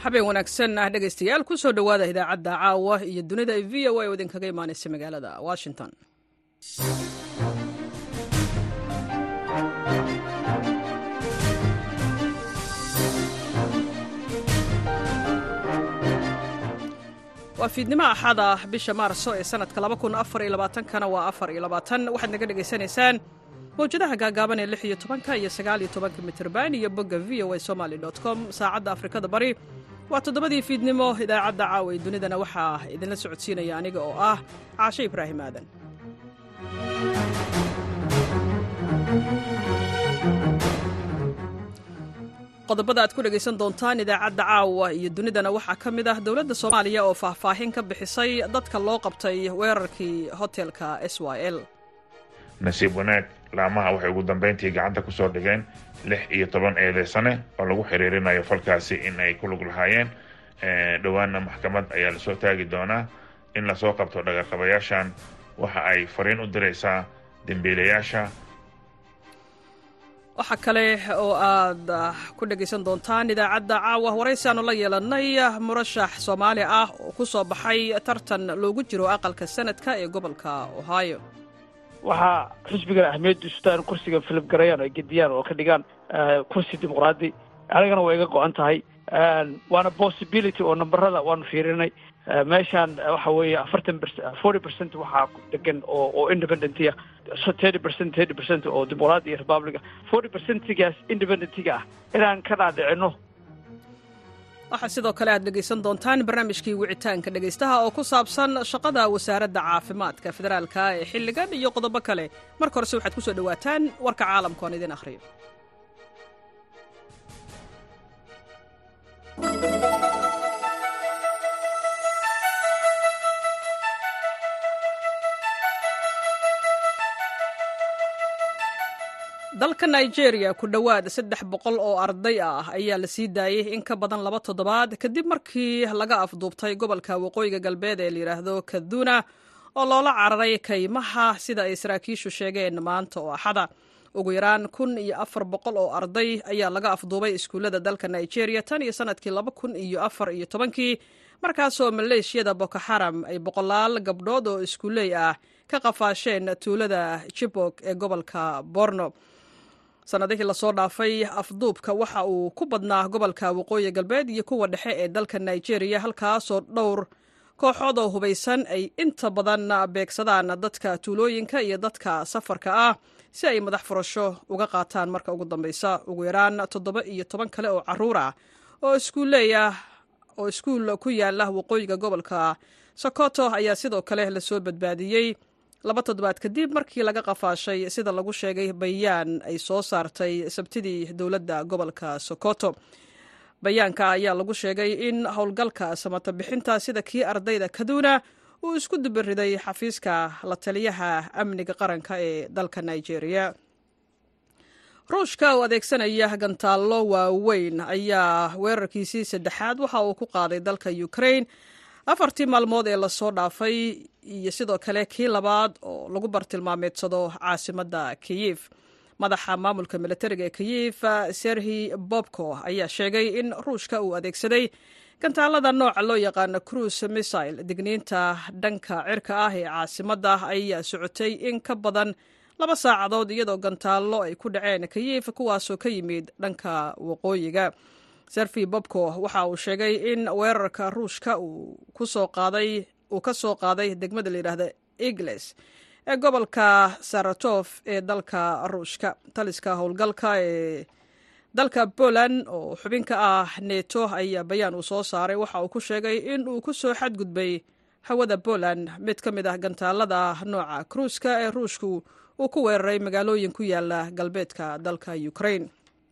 habeen wanaagsan ah dhegaystayaal ku soo dhowaada idaacadda caawa iyo dunida v o a oo idinkaga imaanaysa magaalada washington waa fiidnimo axada bisha maarso ee sanadka kana waa waxaad naga dhegaysanaysaan mawjadaha gaagaaban ee lix iyo tobanka iyo sagaal iyo tobanka mitrban iyo bogga v o a somaly com saacadda afrikada bari waa toddobadii fiidnimo idaacadda caawa ee dunidana waxaa idinla socodsiinaya aniga oo ah caashe ibraahim aadan qodobada aad ku dhegaysan doontaan idaacadda caawa iyo dunidana waxaa ka mid ah dowladda soomaaliya oo faahfaahin ka bixisay dadka loo qabtay weerarkii hotelka s y l nasiib wanaag laamaha waxay ugu dambayntii gacanta ku soo dhigeen lix iyo toban eedeysane oo lagu xiriirinayo falkaasi in ay ku lug lahaayeen dhowaanna maxkamad ayaa lasoo taagi doonaa in lasoo qabto dhagarqabayaashan waxa ay fariin u diraysaa dembiilayaasha waxaa kale oo aad ku dhegaysan doontaan idaacadda caawa waraysi aanu la yeelannay murashax soomaali ah oo ku soo baxay tartan loogu jiro aqalka sanadka ee gobolka ohio waxaa xisbigan ahmiyaddu istaan kursiga filib garayaan ay gediyaan oo ka dhigaan kursi dimuqraadi anigana way iga go-an tahay waana possibility oo namberada waanu fiirinay meeshaan waxa weeye afartan forty percent waxaa degan oo oo independentiga thirty percent thirty percent oo dimuqraadi iyo republica forty percentigaas independentiga ah inaan ka dhaadhicino waxaa sidoo kale aad dhegaysan doontaan barnaamijkii wicitaanka dhegaystaha oo ku saabsan shaqada wasaaradda caafimaadka federaalka ee xilligan iyo qodobo kale marka horese waxaad ku soo dhowaataan warka caalamka oon idin akhriyo dalka nigeria ku dhowaad saddex boqol oo arday ah ayaa la sii daayey in ka badan laba toddobaad kadib markii laga afduubtay gobolka waqooyiga galbeed ee layidhaahdo kaduna oo loola cararay kaymaha sida ay saraakiishu sheegeen maanta oo axada ugu yaraan kun iyo afar boqol oo arday ayaa laga afduubay iskuullada dalka nigeria tan iyo sanadkii laba kun iyo afar iyo tobankii markaasoo maleeshiyada boko xaram ay boqolaal gabdhood oo iskuuley ah ka qafaasheen tuulada jibok ee gobolka borno sanadihii lasoo dhaafay afduubka waxa uu ku badnaa gobolka waqooyi galbeed iyo kuwa dhexe ee dalka nigeria halkaasoo dhowr kooxood oo hubaysan ay inta badan beegsadaan dadka tuulooyinka iyo dadka safarka ah si ay madax furasho uga qaataan marka ugu dambeysa ugu yaraan toddoba iyo toban kale oo caruur ah oo iskuuleeyah oo iskuul ku yaala waqooyiga gobolka sokoto ayaa sidoo kale lasoo badbaadiyey laba toddobaad kadib markii laga qafaashay sida lagu sheegay bayaan ay soo saartay sabtidii dowladda gobolka sokoto bayaanka ayaa lagu sheegay in howlgalka samata bixinta sida kii ardayda kaduna uu isku dubariday xafiiska la taliyaha amniga qaranka ee dalka nigeria ruushka oo adeegsanaya gantaallo waaweyn ayaa weerarkiisii saddexaad waxa uu ku qaaday dalka ukraine afartii maalmood ee lasoo dhaafay iyo sidoo kale kii labaad oo lagu bartilmaameedsado caasimadda kiyif madaxa maamulka militariga ee kiyif serhi bobko ayaa sheegay in ruushka uu adeegsaday gantaalada nooca loo yaqaano cruise missile digniinta dhanka cirka ah ee caasimadda ayaa socotay in ka badan laba saacadood iyadoo gantaallo ay ku dhaceen kiyif kuwaasoo ka yimid dhanka waqooyiga serfi bobko waxa uu sheegay in weerarka ruushka uu ka soo qaaday degmada layidhaahda igles ee gobolka saratof ee dalka ruushka taliska howlgalka ee dalka poland oo xubin ka ah neto ayaa bayaan uu soo saaray waxa uu ku sheegay in uu ku soo xadgudbay hawada poland mid ka mid ah gantaalada nooca kruuska ee ruushku uu ku weeraray magaalooyin ku yaala galbeedka dalka ukraine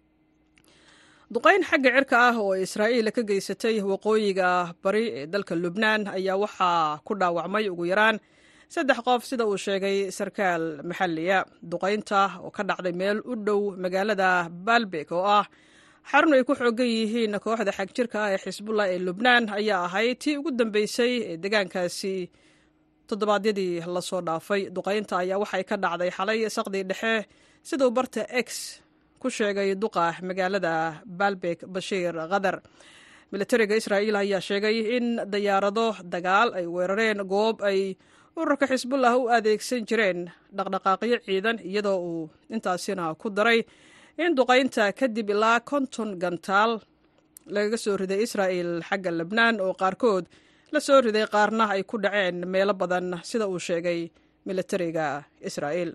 duqayn xagga cirka ah oo israa'iil ka geysatay waqooyiga bari ee dalka lubnaan ayaa waxaa ku dhaawacmay ugu yaraan saddex qof sida uu sheegay sarkaal maxalliya duqaynta oo ka dhacday meel u dhow magaalada baalbek oo ah xarun ay ku xoogan yihiin kooxda xagjirka ah ee xisbullah ee lubnaan ayaa ahayd tii ugu dambeysay ee deegaankaasi toddobaadyadii lasoo dhaafay duqaynta ayaa waxay ka dhacday xalay saqdii dhexe siduu barta x ku sheegay duqa magaalada baalbek bashiir khadar militariga israa'iil ayaa sheegay in dayaarado dagaal ay weerareen goob ay ururka xisbullah u adeegsan jireen dhaqdhaqaaqyo ciidan iyadoo uu intaasina ku daray in duqaynta kadib ilaa konton gantaal lagaga soo riday israa'il xagga lebnaan oo qaarkood la soo riday qaarna ay ku dhaceen meelo badan sida uu sheegay militariga israa'iil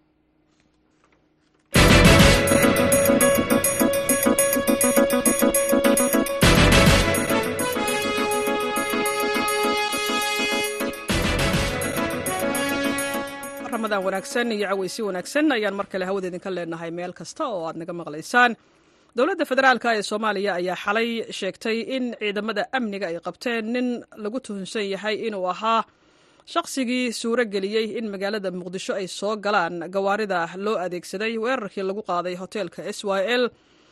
ramadaan wanaagsan iyo caweysi wanaagsan ayaan mar kale hawada idinka leenahay meel kasta oo aad naga maqlaysaan dowladda federaalk ee soomaaliya ayaa xalay sheegtay in ciidamada amniga ay qabteen nin lagu tuhunsan yahay inuu ahaa shaqsigii suuro geliyey in magaalada muqdisho ay soo galaan gawaarida loo adeegsaday weerarkii lagu qaaday hoteelka s y l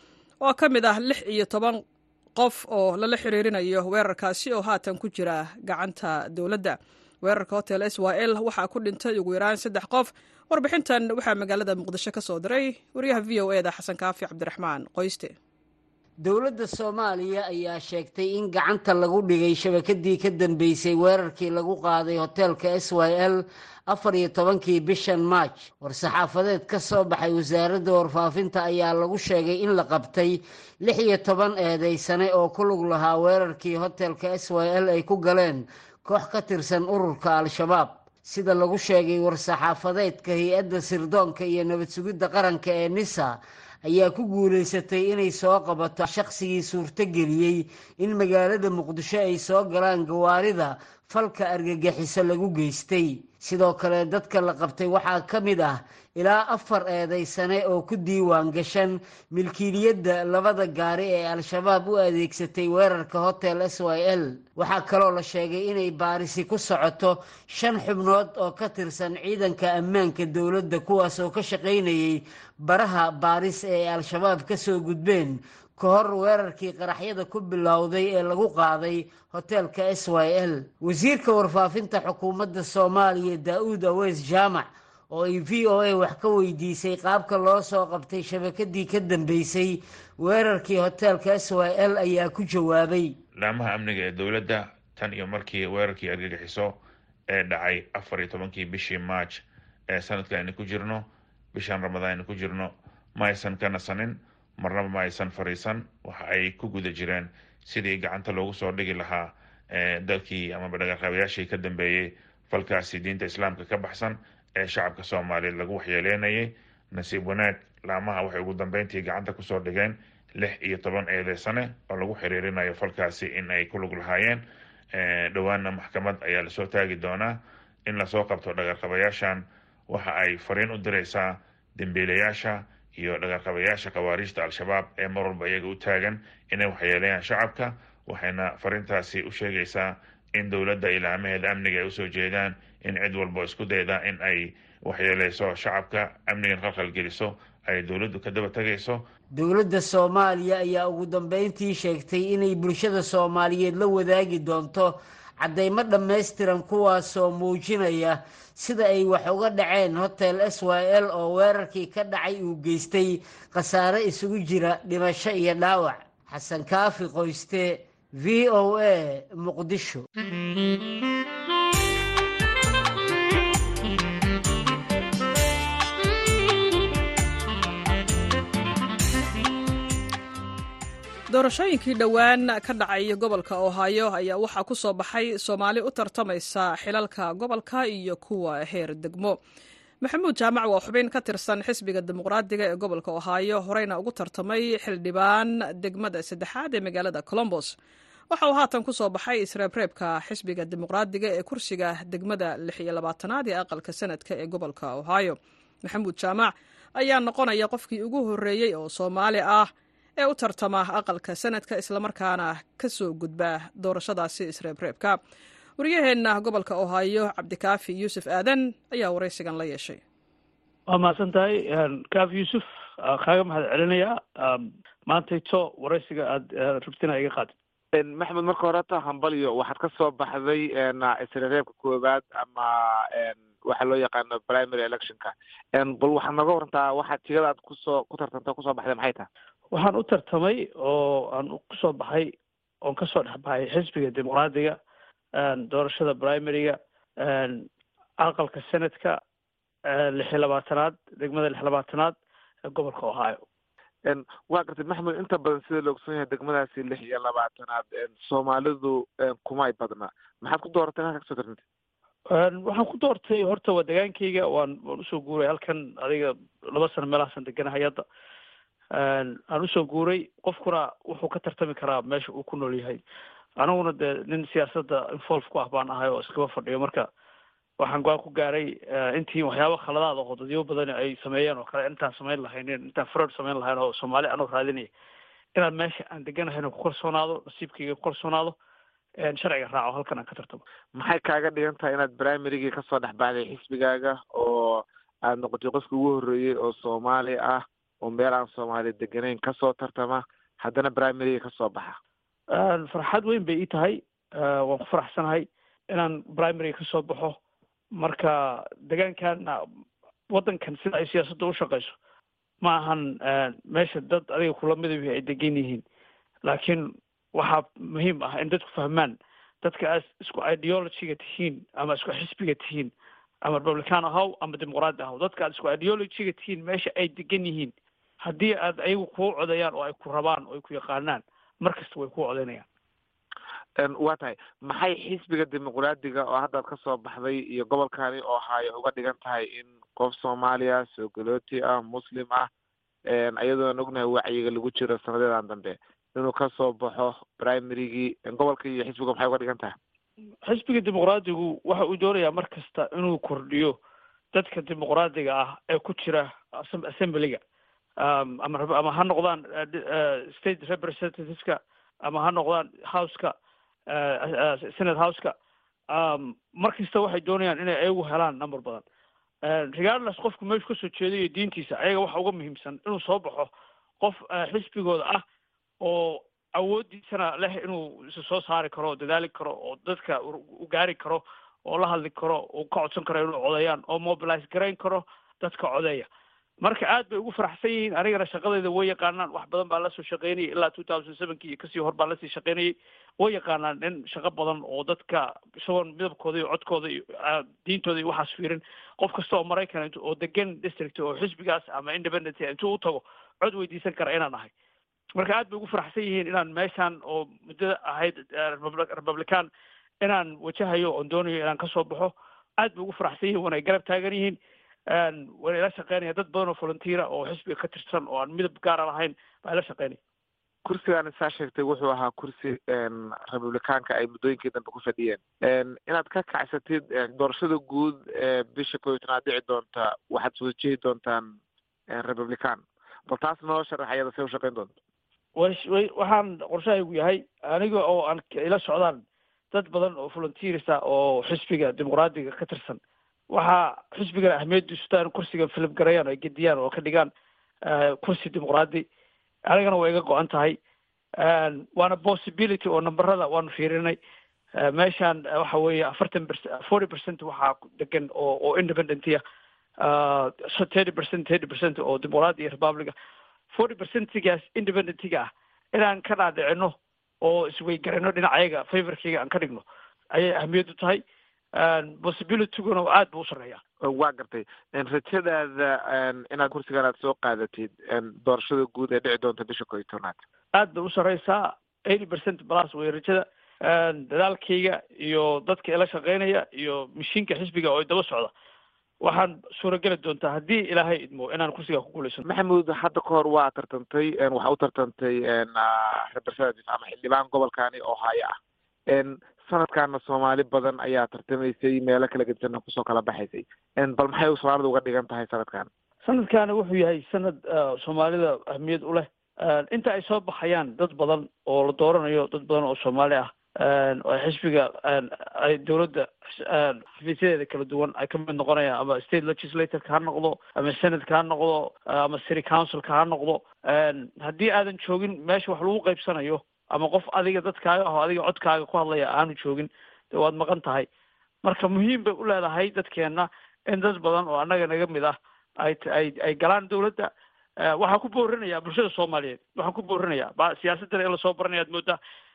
oo ka mid ah lix iyo toban qof oo lala xiriirinayo weerarkaasi oo haatan ku jira gacanta dowladda weerarka hotel s y l waxaa ku dhintay ugu yaraan saddex qof warbixintan waxaa magaalada muqdisho ka soo diray wariyaha v o eda xasan kaafi cabdiraxmaan qoyste dowladda soomaaliya ayaa sheegtay in gacanta lagu dhigay shabakadii ka dambeysay weerarkii lagu qaaday hoteelka s y l afar iyo tobankii bishan maaj war-saxaafadeed ka soo baxay wasaaradda warfaafinta ayaa lagu sheegay in la qabtay lix iyo toban eedeysane oo ku lug lahaa weerarkii hotelka s y l ay ku galeen koox ka tirsan ururka al-shabaab sida lagu sheegay war-saxaafadeedka hay-adda sirdoonka iyo nabad sugidda qaranka ee nisa ayaa ku guulaysatay inay soo qabato shaqsigii suurtogeliyey in magaalada muqdisho ay soo galaan gawaarida falka argagixiso lagu geystay sidoo kale dadka la qabtay waxaa ka mid ah ilaa afar eedaysane oo ku diiwaan gashan milkiiliyadda labada gaari ee al-shabaab u adeegsatay weerarka hotel s y l waxaa kaloo la sheegay inay baarisi ku socoto shan xubnood oo ka tirsan ciidanka ammaanka dowladda kuwaas oo ka shaqaynayay baraha baaris ee al-shabaab ka soo gudbeen ka hor weerarkii qaraxyada ku bilowday ee lagu qaaday hoteelka s y l wasiirka warfaafinta xukuumadda soomaaliya daa-uud aweys jaamac oo ay v o a wax ka weydiisay qaabka loo soo qabtay shabakadii ka dambeysay weerarkii hoteelka s y l ayaa ku jawaabay laamaha amniga ee dowladda tan iyo markii weerarkii argagixiso ee dhacay afar iyo tobankii bishii march ee sanadka aynu ku jirno bishan ramadaan aynu ku jirno ma aysan ka nasanin marnaba ma aysan fariisan waxa ay ku guda jireen sidii gacanta loogu soo dhigi lahaa dalkii amaba dhagaqaabayaashii ka dambeeyey falkaasi diinta islaamka ka baxsan ee shacabka soomaaliyeed lagu waxyeeleynayay nasiib wanaag laamaha waxay ugu dambeyntii gacanta kusoo dhigeen lix iyo toban eedeysane oo lagu xiriirinayo falkaasi in ay ku lug lahaayeen dhowaana maxkamad ayaa lasoo taagi doonaa in lasoo qabto dhagarqabayaashan waxa ay fariin u diraysaa dembiilayaasha iyo dhagarqabayaasha khawaariijta al-shabaab ee mar walba iyaga u taagan inay waxyeeleeyaan shacabka waxayna fariintaasi u sheegaysaa in dowladda ilaamaheeda amniga ay usoo jeedaan in cid walba isku dayda in ay waxyeeleyso shacabka amnigan khalkhal geliso ay dowladdu ka daba tegayso dowladda soomaaliya ayaa ugu dambeyntii sheegtay inay bulshada soomaaliyeed la wadaagi doonto caddaymo dhammaystiran kuwaasoo muujinaya sida ay wax uga dhaceen hotel s y l oo weerarkii ka dhacay uu geystay khasaare isugu jira dhimasho iyo dhaawac xasan kaafi qoyste v o a muqdisho doorashooyinkii dhowaan ka dhacay gobolka ohaayo ayaa waxaa ku soo baxay soomaali u tartamaysa xilalka gobolka iyo kuwa heer degmo maxamuud jaamac waa xubin ka tirsan xisbiga dimuqraadiga ee gobolka ohaayo horeyna ugu tartamay xildhibaan degmada saddexaad ee magaalada colombos waxa uu haatan ku soo baxay isreebreebka xisbiga dimuqraadiga ee kursiga degmada lix iyo labaatanaad ee aqalka sanadka ee gobolka ohaayo maxamuud jaamac ayaa noqonaya qofkii ugu horreeyey oo soomaali ah ee u tartama aqalka sanadka islamarkaana ka soo gudba doorashadaasi isreebreebka waryaheenna gobolka ohaayo cabdikaafi yuusuf aadan ayaa waraysigan la yeeshay waa mahadsan tahay kaafi yuusuf kaaga mahad celinayaa maantayto waraysiga aada rabtina iga qaad maxamed marka horeta hambalyo waxaad ka soo baxday isreebreebka koowaad ama waxaa loo yaqaano primary electionka bal waxaad nooga warantaa waxaad tigada aad kusoo ku tartanta kusoo baxday maxay tahay waxaan u tartamay oo aan kusoo baxay oon kasoo dhexbaxay xisbiga dimuqraadiga doorashada primaryga aqalka senadka lix iyo labaatanaad degmada lix labaatanaad ee gobolka ohio waa gartay maxmed inta badan sida la ogson yahay degmadaasi lix iyo labaatanaad soomaalidu kumay badna maxaad ku dooratay halka kasoo tartantay waxaan ku doortay horta waa degaankayga waan waan usoo guuray halkan adiga laba sano meelahaasan deganahay hadda aan usoo guuray qofkuna wuxuu ka tartami karaa meesha uu ku nool yahay aniguna dee nin siyaasadda involve ku ah baan ahay oo iskaba fadhiyo marka waxaan go-aan ku gaaray intii waxyaaba khaladaad oo dadyo badan ay sameeyeen oo kale intaan samayn lahaynin intaan fraud samayn lahayn oo soomaali anoo raadinaya inaan meesha aan deganahayna ku kalsoonaado nasiibkayga ku kalsoonaado sharciga raaco halkan aan ka tartamo maxay kaaga dhigan tahay inaad primarygii kasoo dhex baxday xisbigaaga oo aad noqotay qofkii ugu horreeyey oo soomaali ah oo meel aan soomaali deganayn kasoo tartama haddana primarygii kasoo baxa farxad weyn bay ii tahay waan ku faraxsanahay inaan primaryga kasoo baxo marka degaankan waddankan sida ay siyaasadda u shaqeyso ma ahan meesha dad adiga kula midab ay degan yihiin laakiin waxaa muhiim ah in dadku fahmaan dadka aad isku ideologyga tihiin ama isku xisbiga tihiin ama republican ahaw ama dimuqraadi ahaw dadka aad isku ideologyga tihiin meesha ay degan yihiin haddii aad ayagu kuu codayaan oo ay ku rabaan oo ay ku yaqaanaan mar kasta way kuu codaynayaan waa tahay maxay xisbiga dimuqraadiga oo haddaad kasoo baxday iyo gobolkani oo haayo uga dhigan tahay in qof soomaaliya soo galooti ah muslim ah iyadoon ognahay wacyiga lagu jiro sanadeedan dambe inuu kasoo baxo primarygii gobolka iyo xisbiga maxay uga dhigan tahay xisbiga dimuqraadigu waxa uu doonayaa mar kasta inuu kordhiyo dadka dimuqraadiga ah ee ku jira assemblyga ama ama ha noqdaan state representativeska ama ha noqdaan houseka senate houseka mar kasta waxay doonayaan inay ayagu helaan number badan regardless qofku meeshu kasoo jeedayo diintiisa ayaga waxa uga muhiimsan inuu soo baxo qof xisbigooda ah oo awooddiisana leh inuu isa soo saari karo oo dadaali karo oo dadka u gaari karo oo la hadli karo oo ka codsan karo inuu codeeyaan oo mobilize garayn karo dadka codeeya marka aad bay ugu faraxsan yihiin anigana shaqadayda way yaqaanaan wax badan baan lasoo shaqeynayay ilaa two thousand sevenki iyo kasii hor baan lasii shaqeynayay way yaqaanaan in shaqo badan oo dadka isagoon midabkooda iyo codkooda iyo diintooda iyo waxaas fiirin qof kasta oo maraykan oo degan district oo xisbigaas ama independent intuu u tago cod weydiisan kara inaan ahay marka aad bay ugu faraxsan yihiin inaan meeshan oo muddada ahayd republican inaan wajahayo oon doonayo inaan kasoo baxo aad bay ugu faraxsan yihiin wana ay garab taagan yihiin wayna ila shaqeynaya dad badan oo volunteera oo xisbiga ka tirsan oo aan midab gaara lahayn baa ila shaqeynaya kursigaan saa sheegtay wuxuu ahaa kursi republicaanka ay muddooyinkii dambe ku fadhiyeen inaad ka kacsatid doorashada guud ee bisha kow iyo tanaad dhici doonta waxaad soo jeedi doontaan republican bal taas noo sharax ayada say u shaqeyn doonto way way waxaan qorshahaygu yahay aniga oo aan ila socdaan dad badan oo volunteers ah oo xisbiga dimuqraadiga ka tirsan waxaa xisbigana ahmiyadiisu taan kursiga filip garayaan ay gediyaan oo ka dhigaan kursi dimuqraadi anigana way iga go-an tahay waana possibility oo numberada waanu fiirinay meeshan waxa weeye afartan percent forty percent waxaa degan oo oo independentya thirty percent thirty percent oo dimuqraadi iyo republica forty percentigaas independentiga ah inaan ka dhaadhicino oo isweygarino dhinacayaga favorkayga aan ka dhigno ayay ahmiyaddu tahay possibilityguna aad buu u sarreeyaa waa gartay rajadaada inaad kursigan aad soo qaadatid doorashada guud ee dhici doonta bisha koo iyo tobnaad aad bay u sarreysaa eighty percent plus way rajada dadaalkayga iyo dadka ila shaqeynaya iyo mashiinka xisbiga oo daba socda waxaan suurageli doontaa haddii ilaahay idmo inaan kursiga ku guulaysano maxamuud hadda ka hor waa tartantay waxaa u tartantay representative ama xildhibaan gobolkani oo haya ah sanadkaana soomaali badan ayaa tartamaysay meelo kala gedisana kusoo kala baxaysay bal maxay soomaalida uga dhigan tahay sanadkan sanadkaani wuxuu yahay sanad soomaalida ahmiyad u leh inta ay soo baxayaan dad badan oo la dooranayo dad badan oo soomaali ah oo xisbiga ay dowladda xafiisyadeeda kala duwan ay ka mid noqonayaan ama state legislatoreka ha noqdo ama senatka ha noqdo ama city councilka ha noqdo haddii aadan joogin meesha wax lagu qaybsanayo ama qof adiga dadkaaga aho adiga codkaaga ku hadlaya aanu joogin de waad maqan tahay marka muhiim bay u leedahay dadkeenna in dad badan oo annaga naga mid ah ay ay ay galaan dowladda waxaan ku boorinaya bulshada soomaaliyeed waxaan ku boorinaya ba siyaasadana in lasoo baranaya ad moodaa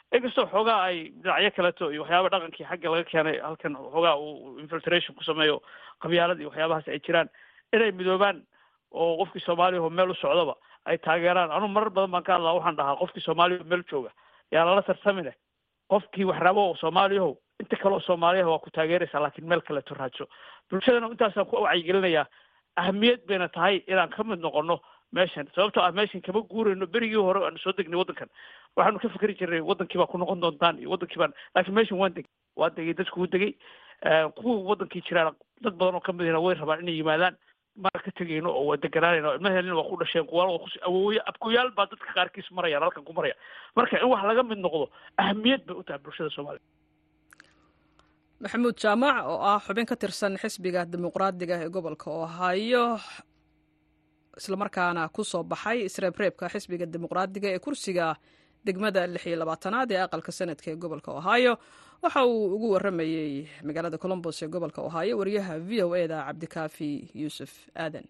inkastoo xoogaa ay dhinacyo kaleto iyo waxyaaba dhaqankii xagga laga keenay halkan xoogaa uu infiltration ku sameeyo qabyaalad iyo waxyaabahaas ay jiraan inay midoobaan oo qofkii soomaaliyaho meel u socdaba ay taageeraan anugu marar badan baan ka hadlaa waxaan dhahaa qofkii soomaaliyaho meel jooga yaa lala tartamine qofkii wax rabo oo soomaaliyaho inta kale oo soomaaliyaha waa ku taageeraysaa laakiin meel kaleto raadso bulshadana intaasaan ku wacyigelinayaa ahamiyad bayna tahay inaan ka mid noqono meeshan sababtoo ah meeshan kama guurayno berigii hore aanu soo degnay waddankan waxaanu ka fikri jirnay waddankii baa ku noqon doontaan iyo waddankii baan laakiin meeshan waan degay waa degay dadku degay kuwa waddankii jiraan dad badan oo kamid ihna way rabaan inay yimaadaan mana ka tegayno oo waa deganaanayno ilmaheelina waa ku dhasheen kuwa awooye abkuyaal baa dadka qaarkiis marayaan halkan ku maraya marka in wax laga mid noqdo ahamiyad bay u tahay bulshada soomaaliya maxamuud jaamac oo ah xubin ka tirsan xisbiga dimuqraadiga ee gobolka ohaayo islamarkaana ku soo baxay isreebreebka xisbiga dimuqraadiga ee kursiga degmada lix iyo labaatanaad ee aqalka sanadka ee gobolka ohaayo waxa uu ugu waramayey magaalada colombos ee gobolka ohaayo wariyaha v o e da cabdikaafi yuusuf aadan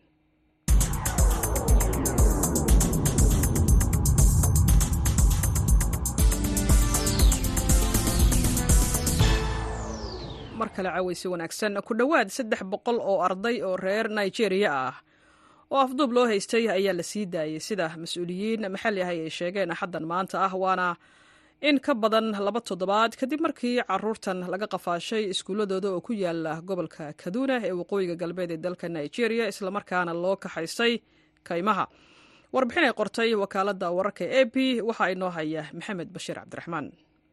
mar kale caweysi wanaagsan ku dhowaad saddex boqol oo arday oo reer nigeria ah oo afduub loo haystay ayaa la sii daayey sida mas-uuliyiin maxalli ah ay sheegeen axaddan maanta ah waana in ka badan laba toddobaad kadib markii caruurtan laga qafaashay iskuulladooda oo ku yaala gobolka kaduna ee waqooyiga galbeed ee dalka nigeria islamarkaana loo kaxaystay kaymaha warbixin ay qortay wakaaladda wararka e b waxaa inoo haya maxamed bashiir cabdiraxmaan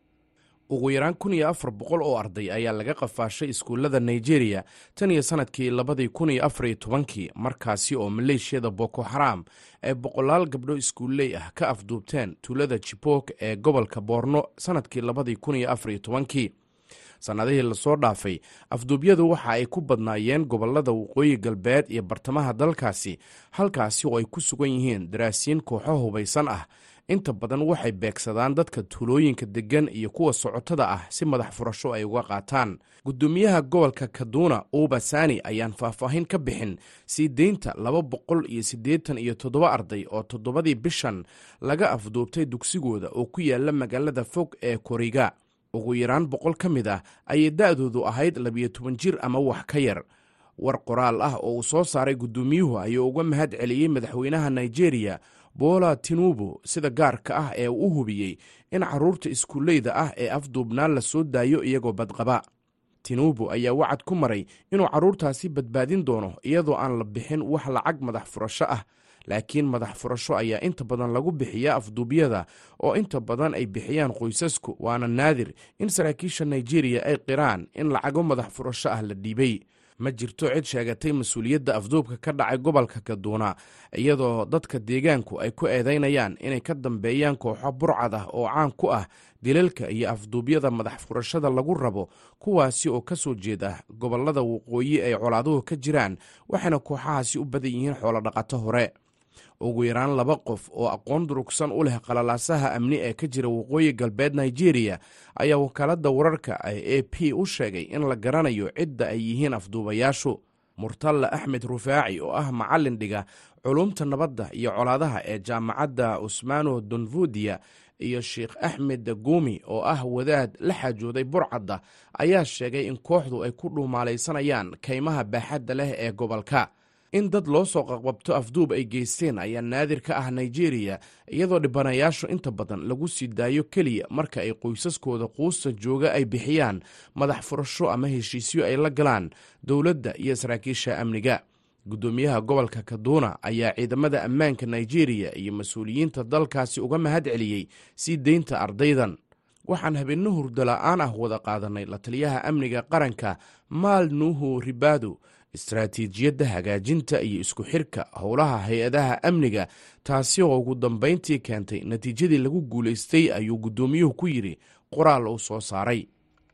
ugu yaraan kun iyo afar boqol oo arday ayaa laga qafaashay iskuullada nigeria tan iyo sannadkii labadii kun iyo afar iyo tobankii markaasi oo maleeshiyada boko xaraam ay boqolaal gabdho iskuulley ah ka afduubteen tuulada jibok ee gobolka boorno sannadkii labadii kun iyo afar iyo tobankii sannadihii lasoo dhaafay afduubyadu waxa ay ku badnaayeen gobollada waqooyi galbeed iyo bartamaha dalkaasi halkaasi oo ay ku sugan yihiin daraasiin kooxo hubaysan ah inta badan waxay beegsadaan dadka tuulooyinka deggan iyo kuwa socotada ah si madax furasho ay uga qaataan guddoomiyaha gobolka kaduna uba sani ayaan faahfaahin ka bixin sii deynta laba boqol iyo siddeetan iyo toddoba arday oo toddobadii bishan laga afduubtay dugsigooda oo ku yaala magaalada fog ee koriga ugu yaraan boqol ka mid ah ayay da'doodu ahayd labiyo toban jir ama wax ka yar war qoraal ah oo uu soo saaray guddoomiyuhu ayuu uga mahad celiyey madaxweynaha nigeria boola tinubu sida gaarka ah ee uu u hubiyey in carruurta iskuulleyda ah ee afduubnaan la soo daayo iyagoo badqaba tinubu ayaa wacad ku maray inuu carruurtaasi badbaadin doono iyadoo aan la bixin wax lacag madax furasho ah laakiin madax furasho ayaa inta badan lagu bixiyaa afduubyada oo inta badan ay bixiyaan qoysasku waana naadir in saraakiisha nigeria ay qiraan in lacago madax furasho ah la dhiibay ma jirto cid sheegatay mas-uuliyadda afduubka ka dhacay gobolka kaduuna iyadoo dadka deegaanku ay ku eedaynayaan inay ka dambeeyaan kooxo burcad ah oo caan ku ah dilalka iyo afduubyada madax furashada lagu rabo kuwaasi oo ka soo jeeda gobollada waqooyi ay colaaduhu ka jiraan waxayna kooxahaasi u badan yihiin xoolodhaqato hore ugu yaraan laba qof oo aqoon durugsan u leh qalalaasaha amni ee ka jira waqooyi galbeed nigeria ayaa wakaaladda wararka ee a p u sheegay in la garanayo cidda ay yihiin afduubayaashu murtalla axmed rufaaci oo ah macallin dhiga culumta nabadda iyo colaadaha ee jaamacadda usmano donvudiya iyo sheikh axmed guumi oo ah wadaad la xaajooday burcadda ayaa sheegay in kooxdu ay ku dhuumaalaysanayaan kaymaha baaxadda leh ee gobolka in dad loo soo qaqbabto afduub ay geysteen ayaa naadir ka ah nigeria iyadoo dhibanayaashu inta badan lagu sii daayo keliya marka ay qoysaskooda quusta jooga ay bixiyaan madax furasho ama heshiisyo ay la galaan dowladda iyo saraakiisha amniga guddoomiyaha gobolka kaduna ayaa ciidamada ammaanka nigeria iyo mas-uuliyiinta dalkaasi uga mahad celiyey sii deynta ardaydan waxaan habeenno hurdala-aan ah wada qaadanay la taliyaha amniga qaranka maal nuuhu ribado istaraatiijiyadda hagaajinta iyo isku xirka howlaha hay-adaha amniga taasi oo ugu dambayntii keentay natiijadii lagu guulaystay ayuu guddoomiyuhu ku yidhi qoraal uu soo saaray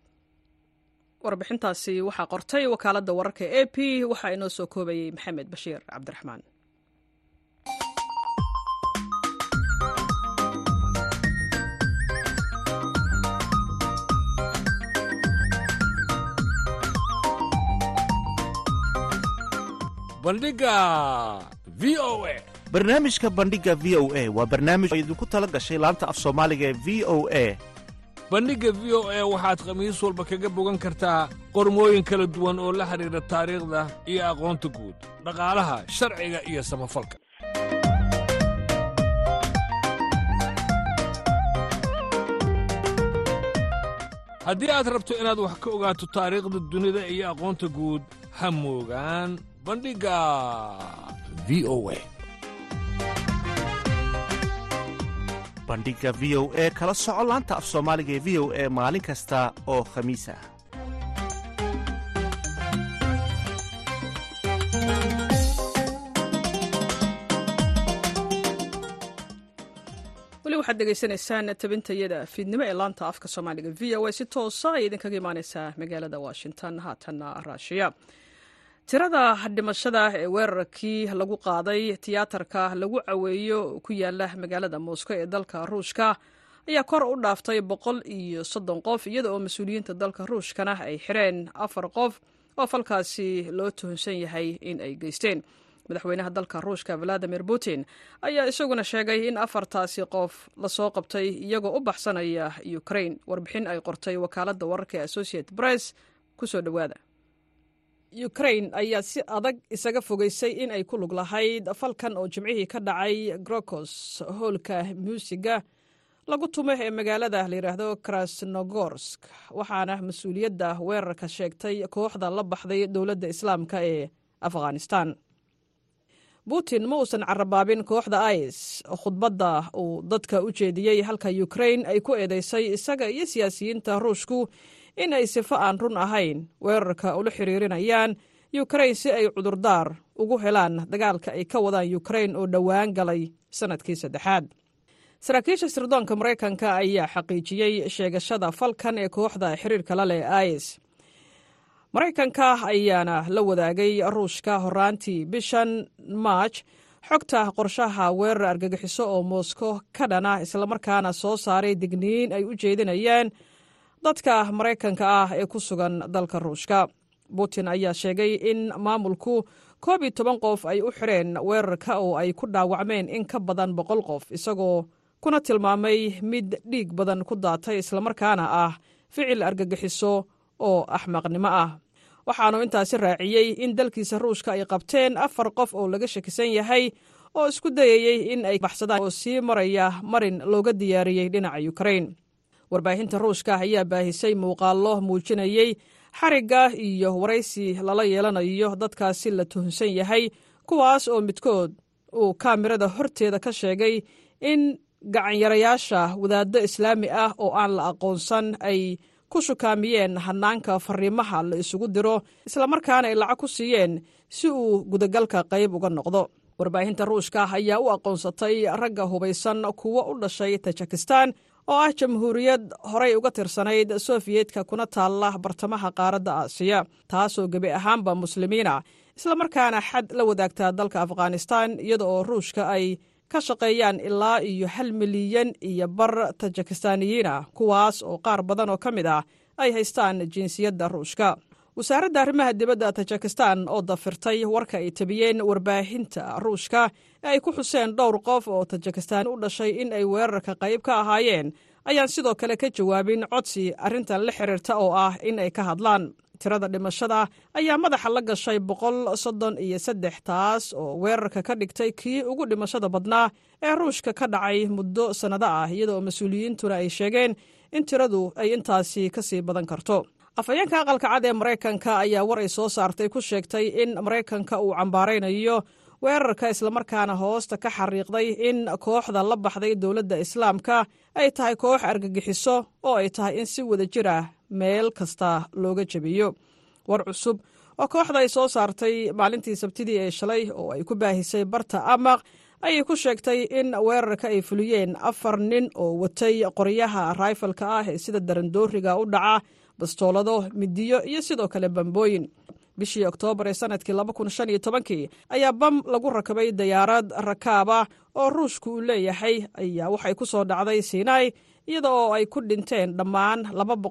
warbixintaasi waxaa qortay wakaaladda wararka e p waxaa inoo soo koobayey maxamed bashiir cabdiraxmaan bandhiga v o a barnaamijka bandhiga v o a waa barnaamij oo idinku tala gashay laanta af soomaaliga ee v o a bandhigga v o e waxaad khamiis walba kaga bogan kartaa qormooyin kala duwan oo la xidhiidha taariikhda iyo aqoonta guud dhaqaalaha sharciga iyo samafalka haddii aad rabto inaad wax ka ogaato taariikhda dunida iyo aqoonta guud ha moogaan bandhigga v o e bandhigga v o e kala soco laanta af soomaaliga ee v o e maalin kasta oo khamiis ah weli waxaad dhegaysanaysaan tabintayada fiidnimo ee laanta afka soomaaliga v o a si toosa ay idinkaga imaaneysaa magaalada washington haatanna raashiya tirada dhimashada ee weerarkii lagu qaaday tiyaatarka lagu caweeyo ku yaala magaalada moscow ee dalka ruushka ayaa kor u dhaaftay boqol iyo soddon qof iyada oo mas-uuliyiinta dalka ruushkana ay xireen afar qof oo falkaasi loo tuhunsan yahay in ay geysteen madaxweynaha dalka ruushka valadimir putin ayaa isaguna sheegay in afartaasi qof lasoo qabtay iyagoo u baxsanaya ukraine warbixin ay qortay wakaaladda wararka ee associate press kusoo dhowaada ukraine ayaa si adag isaga fogeysay in ay ku lug lahayd falkan oo jimcihii ka dhacay grokos hoolka muusiga lagu tumo ee magaalada layidhaahdo krasnogorsk waxaana mas-uuliyadda weerarka sheegtay kooxda la baxday dowladda islaamka ee afghanistan putin ma uusan carabaabin kooxda is khudbadda uu dadka u jeediyey halka ukraine ay ku eedeysay isaga iyo siyaasiyiinta ruushku in ay sifo aan run ahayn weerarka ula xiriirinayaan ukraine si ay cudurdaar ugu helaan dagaalka ay ka wadaan ukraine oo dhowaan galay sannadkii saddexaad saraakiisha sirdoonka maraykanka ayaa xaqiijiyey sheegashada falkan ee kooxda xiriirka la leh is maraykanka ayaana la wadaagay ruushka horaantii bishan maaj xogta qorshaha weerar argagixiso oo moskow ka dhana islamarkaana soo saaray digniin ay u jeedinayaan dadka maraykanka ah ee ku sugan dalka ruushka putin ayaa sheegay in maamulku koob iyo toban qof ay u xireen weerarka oo ay ku dhaawacmeen in ka badan boqol qof isagoo kuna tilmaamay mid dhiig badan ku daatay islamarkaana ah ficil argagixiso oo axmaqnimo ah waxaanu intaasi raaciyey in dalkiisa ruushka ay qabteen afar qof oo laga shakisan yahay oo isku dayayey in ay baxsadaan oo sii maraya marin looga diyaariyey dhinaca ukraine warbaahinta ruushka ayaa baahisay muuqaallo muujinayey xarigga iyo waraysi lala yeelanayo dadkaasi la tuhunsan yahay kuwaas oo midkood uu kaamirada horteeda ka sheegay in gacanyarayaasha wadaaddo islaami ah oo aan la aqoonsan ay ku shukaamiyeen hanaanka fariimaha la isugu diro islamarkaana ay lacag ku siiyeen si uu gudagalka qayb uga noqdo warbaahinta ruushka ayaa u aqoonsatay ragga hubaysan kuwo u dhashay tajikistan oo ah jamhuuriyad horay uga tirsanayd sofiyeetka kuna taalla bartamaha qaaradda aasiya taasoo gebi ahaanba muslimiina islamarkaana xad la wadaagtaa dalka afghanistan iyada oo ruushka ay ka shaqeeyaan ilaa iyo hal milyan iyo bar tajikistaaniyiin ah kuwaas oo qaar badan oo ka mid ah ay haystaan jinsiyadda ruushka wasaaradda arrimaha dibadda tajikistan oo dafirtay warka ay tabiyeen warbaahinta ruushka ee ay ku xuseen dhowr qof oo tajikistaan u dhashay in ay weerarka qayb ka ahaayeen ayaan sidoo kale ka jawaabin codsi arrintan la xiriirta oo ah in ay ka hadlaan tirada dhimashada ayaa madaxa la gashay boqol soddon iyo saddex taas oo weerarka ka dhigtay kii ugu dhimashada badnaa ee ruushka ka dhacay muddo sannado ah iyadoo mas-uuliyiintuna ay sheegeen in tiradu ay intaasi ka sii badan karto afhayeenka aqalka cad ee maraykanka ayaa war ay soo saartay ku sheegtay in maraykanka uu cambaaraynayo weerarka islamarkaana hoosta ka xariiqday in kooxda la baxday dowladda islaamka ay tahay koox argagixiso oo ay tahay in si wada jir ah meel kasta looga jebiyo war cusub oo kooxda ay soo saartay maalintii sabtidii ee shalay oo ay ku baahisay barta amaq ayay ku sheegtay in weerarka ay fuliyeen afar nin oo watay qoryaha raifalka ah ee sida darandooriga u dhaca bastoolado midiyo iyo sidoo kale bambooyin bishii oktoobar ee sanadkii kii ayaa bam lagu rakabay dayaarad rakaaba oo ruushku uu leeyahay ayaa waxay ku soo dhacday sinai iyada oo ay ku dhinteen dhammaan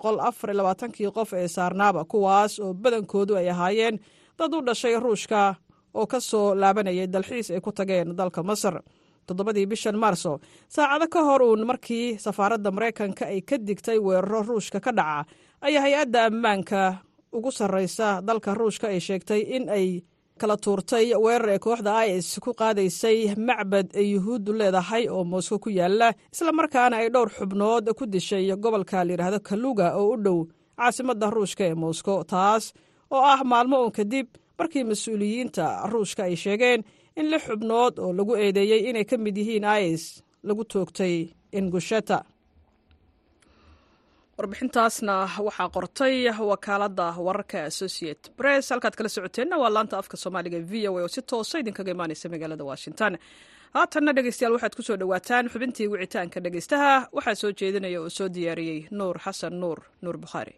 kii qof ee saarnaaba kuwaas oo badankoodu ay ahaayeen dad u dhashay ruushka oo ka soo laabanayay dalxiis ay ku tageen dalka masar toddobadii bishan maarso saacado ka hor uun markii safaaradda maraykanka ay ka digtay weeraro ruushka ka dhaca ayaa hay-adda ammaanka ugu sarraysa dalka ruushka ay sheegtay in ay kala tuurtay weerar ee kooxda is ku qaadaysay macbad ay yuhuuddu leedahay oo moscow ku yaala islamarkaana ay dhowr xubnood ku dishay gobolka layidhaahdo kaluga oo u dhow caasimadda ruushka ee moscow taas oo ah maalmo uun kadib markii mas-uuliyiinta ruushka ay sheegeen in lix xubnood oo lagu eedeeyey inay ka mid yihiin is lagu toogtay ingusheta warbixintaasna waxaa qortay wakaaladda wararka associate press halkaad kala socoteenna waa laanta afka soomaaliga v o a oo si toosa idinkaga imaaneysa magaalada washington haatanna dhegeystayaal waxaad ku soo dhowaataan xubintii wicitaanka dhegeystaha waxaa soo jeedinaya oo soo diyaariyey nuur xasan nuur nuur bukhaari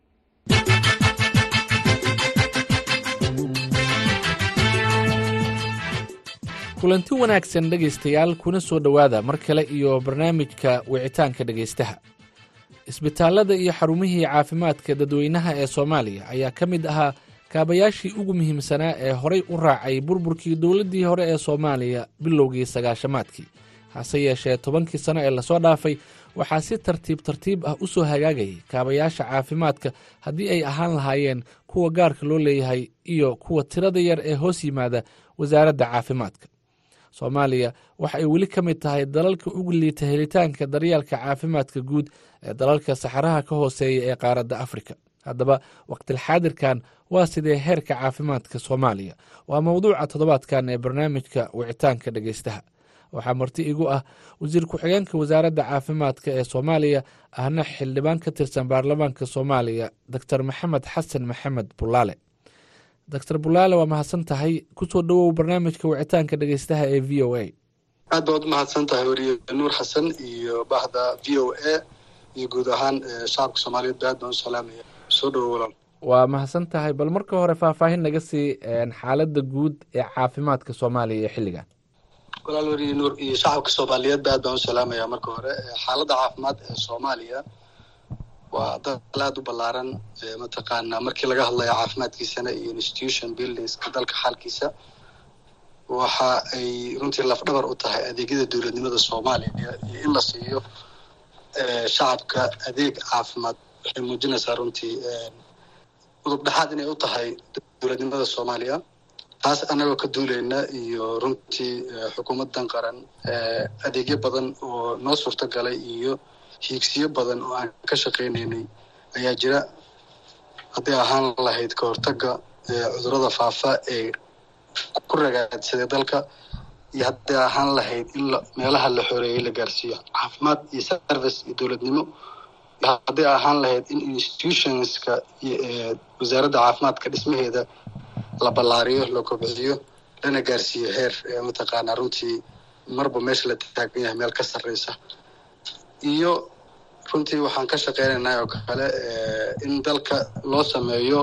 kulanti wanaagsan dhegaystayaal kuna soo dhowaada mar kale iyo barnaamijka wicitaanka dhegaystaha isbitaallada iyo xarumihii caafimaadka dadweynaha ee soomaaliya ayaa ka mid ahaa kaabayaashii ugu muhiimsanaa ee horay u raacay burburkii dowladdii hore ee soomaaliya bilowgii sagaashamaadkii hase yeeshee tobankii sano ee lasoo dhaafay waxaa si tartiib tartiib ah u soo hagaagayay kaabayaasha caafimaadka haddii ay ahaan lahaayeen kuwa gaarka loo leeyahay iyo kuwa tirada yar ee hoos yimaada wasaaradda caafimaadka soomaaliya waxa ay weli ka mid tahay dalalka ugu liita helitaanka daryeelka caafimaadka guud ee dalalka saxaraha ka hooseeya ee qaaradda afrika haddaba waqtilxaadirkan waa sidee heerka caafimaadka soomaaliya waa mowduuca toddobaadkan ee barnaamijka wicitaanka dhegeystaha waxaa marti igu ah wasiir ku-xigeenka wasaaradda caafimaadka ee soomaaliya ahna xildhibaan ka tirsan baarlamaanka soomaaliya doctor maxamed xasan maxamed bulaale doctor bulaale waa mahadsan tahay kusoo dhowow barnaamijka wicitaanka dhegeystaha ee v o a aad baad u mahadsan tahay weriye nuur xasan iyo bahda v o a iyo guud ahaan shacabka soomaaliyeed ba aad baan u salaamaya soo dhowo walaal waa mahadsan tahay bal marka hore faahfaahin naga sii xaaladda guud ee caafimaadka soomaaliya ee xilligan walaal weriye nuur iyo shacabka soomaaliyeed ba aad baan u salaamaya marka hore xaaladda caafimaad ee soomaaliya waa dal aada u ballaaran mataqaanaa markii laga hadlayo caafimaadkiisana iyo institution buildingska dalka xaalkiisa waxa ay runtii lafdhabar u tahay adeegyada dowladnimada soomaaliya iyo in la siiyo shacabka adeeg caafimaad waxay muujinaysaa runtii udub dhexaad inay u tahay dowladnimada soomaaliya taas annagoo ka duuleyna iyo runtii xukuumaddan qaran adeegyo badan oo noo suurto galay iyo hiigsiyo badan oo aan ka shaqaynaynay ayaa jira hadday ahaan lahayd ka hortagga cudurrada faafa ee ku ragaadsaday dalka iyo hadday ahaan lahayd in meelaha la xoreeyey la gaarsiiyo caafimaad iyo service iyo dowladnimo iyo hadday ahaan lahayd in institutionska wasaaradda caafimaadka dhismaheeda la ballaariyo la kobciyo lana gaarsiiyo heer mataqaanaa runtii marba meesha la taagan yahay meel ka sarreysa iyo runtii waxaan ka shaqeynaynaa oo kale in dalka loo sameeyo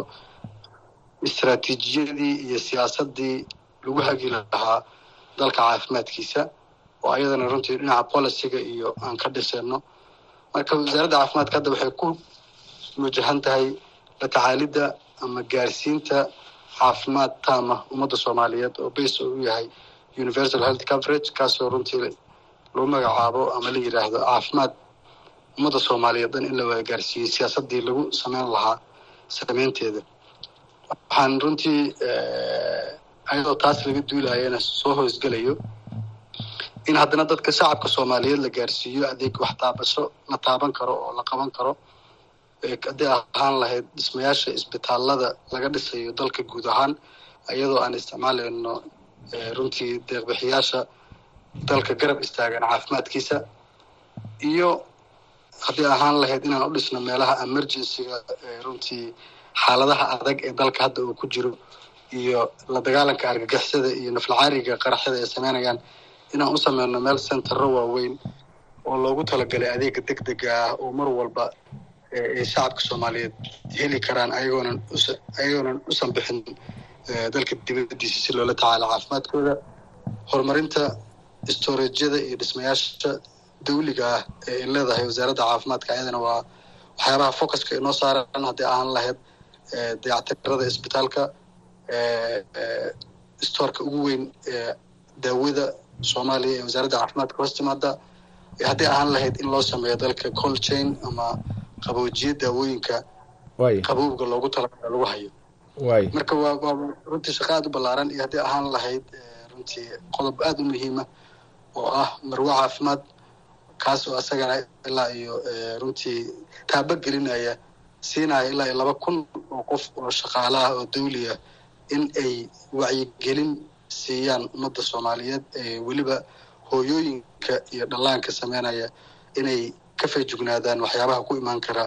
istraatiijiyadii iyo siyaasaddii lagu hagi lahaa dalka caafimaadkiisa oo ayadana runtii dhinaca policyga iyo aan ka dhisayno marka wasaaradda caafimaadka hadda waxay ku wajahan tahay la tacaalidda ama gaarsiinta caafimaad taama ummadda soomaaliyeed oo base oo u yahay universal health coverage kaasoo runtii lagu magacaabo ama la yidhaahdo caafimaad ummadda soomaaliyeed dhan in la wada gaarsiiyey siyaasaddii lagu sameyn lahaa sameynteeda waxaan runtii ayadoo taas laga duulayana soo hoosgelayo in haddana dadka shacabka soomaaliyeed la gaarsiiyo adeeg wax taabasho la taaban karo oo la qaban karo hadday ahaan lahayd dhismayaasha isbitaallada laga dhisayo dalka guud ahaan iyadoo aan isticmaalayno runtii deeqbixiyaasha dalka garab istaagan caafimaadkiisa iyo hadday ahaan lahayd inaan u dhisno meelaha emergencyga runtii xaaladaha adag ee dalka hadda uu ku jiro iyo la dagaalanka argagixisada iyo naflacaariga qaraxyada ay sameynayaan inaan u sameyno meel centero waaweyn oo loogu talagalay adeega deg dega ah oo mar walba ay shacabka soomaaliyeed heli karaan ayagoonan ayagoonan usan bixin dalka dibadiisa si loola tacaalo caafimaadkooda horumarinta storejyada iyo dhismayaasha dawliga ah ee ay leedahay wasaaradda caafimaadka ayadana waa waxyaabaha focuska inoo saaran hadday ahaan lahayd dayactirada isbitaalka stoorka ugu weyn ee daawada soomaaliya ee wasaaradda caafimaadka hoos timaada hadday ahaan lahayd in loo sameeyo dalka cold chain ama qaboojiye daawooyinka qabowga loogu talagala lagu hayo marka waa waa runtii shaqo aada u ballaaran iyo hadday ahaan lahayd runtii qodob aada u muhiima oo ah marwo caafimaad kaas oo asagana ilaa iyo runtii taaba gelinaya siinaya ilaa iyo laba kun oo qof oo shaqaalaha oo dawliya in ay wacyigelin siiyaan ummadda soomaaliyeed weliba hooyooyinka iyo dhallaanka sameynaya inay ka feejugnaadaan waxyaabaha ku imaan kara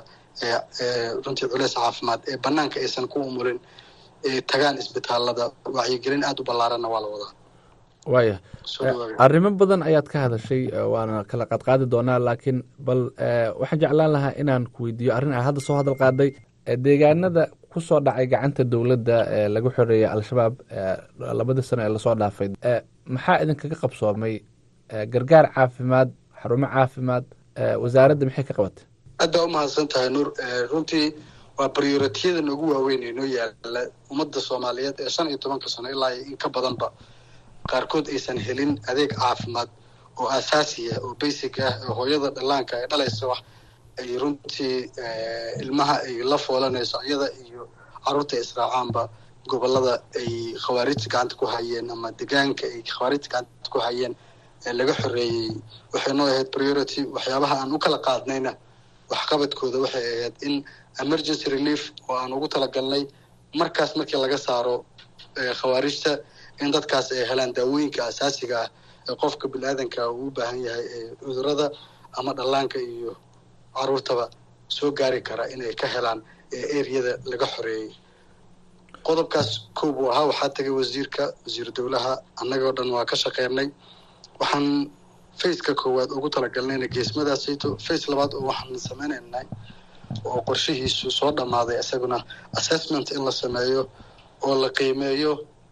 runtii culeys caafimaad ee banaanka aysan ku umulin tagaan isbitaalada wacyigelin aada u ballaaranna waa la wadaa waaya arrimo badan ayaad ka hadashay waana kala qaadqaadi doonaa laakiin bal waxaan jeclaan lahaa inaan ku weydiiyo arrin a hadda soo hadal qaaday deegaanada ku soo dhacay gacanta dowladda ee lagu xoreeyay al-shabaab labadii sano ee lasoo dhaafay maxaa idinkaga qabsoomay gargaar caafimaad xarumo caafimaad wasaaradda maxay ka qabatay aad baa umahadsan tahay nuur runtii waa brioritiyada noogu waaweyn ee noo yaala ummadda soomaaliyeed ee shan iyo tobanka sano ilaa in ka badanba qaarkood aysan helin adeeg caafimaad oo asaasiya oo basic ah oo hooyada dhallaanka ay dhalaysa wax ay runtii ilmaha ay la foolanayso iyada iyo carruurta israacaanba gobolada ay khawaarijta gacanta ku hayeen ama degaanka ay khawaarijta gacanta ku hayeen ee laga xoreeyey waxay noo ahayd priority waxyaabaha aan u kala qaadnayna waxqabadkooda waxay ahayd in emergency relief oo aan ugu talagalnay markaas markii laga saaro khawaarijta in dadkaas ay helaan daawooyinka asaasiga ah ee qofka bini-aadanka uu u baahan yahay ee cudurada ama dhallaanka iyo caruurtaba soo gaari kara inay ka helaan ee ereyada laga xoreeyey qodobkaas kow buu ahaa waxaa tagay wasiirka wasiiru dowlaha annagoo dhan waa ka shaqeynay waxaan faceka koowaad ugu talagalnayna geesmadaasayto face labaad oo waxaan sameynaynay oo qorshihiisu soo dhammaaday isaguna assessment in la sameeyo oo la qiimeeyo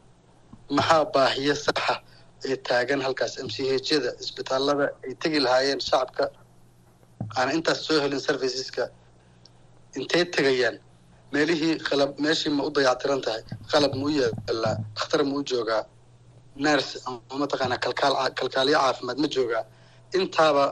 maxaa baahiyo saxa ee taagan halkaas m c hyada isbitaalada ay tegi lahaayeen shacabka aan intaas soo helin serviceska intay tegayaan meelihii qalab meeshii ma u dayactiran tahay qalab ma u yeelaa dhakhtar ma u joogaa nurse ama mataqaanaa kalkaal kalkaaliyo caafimaad ma joogaa intaaba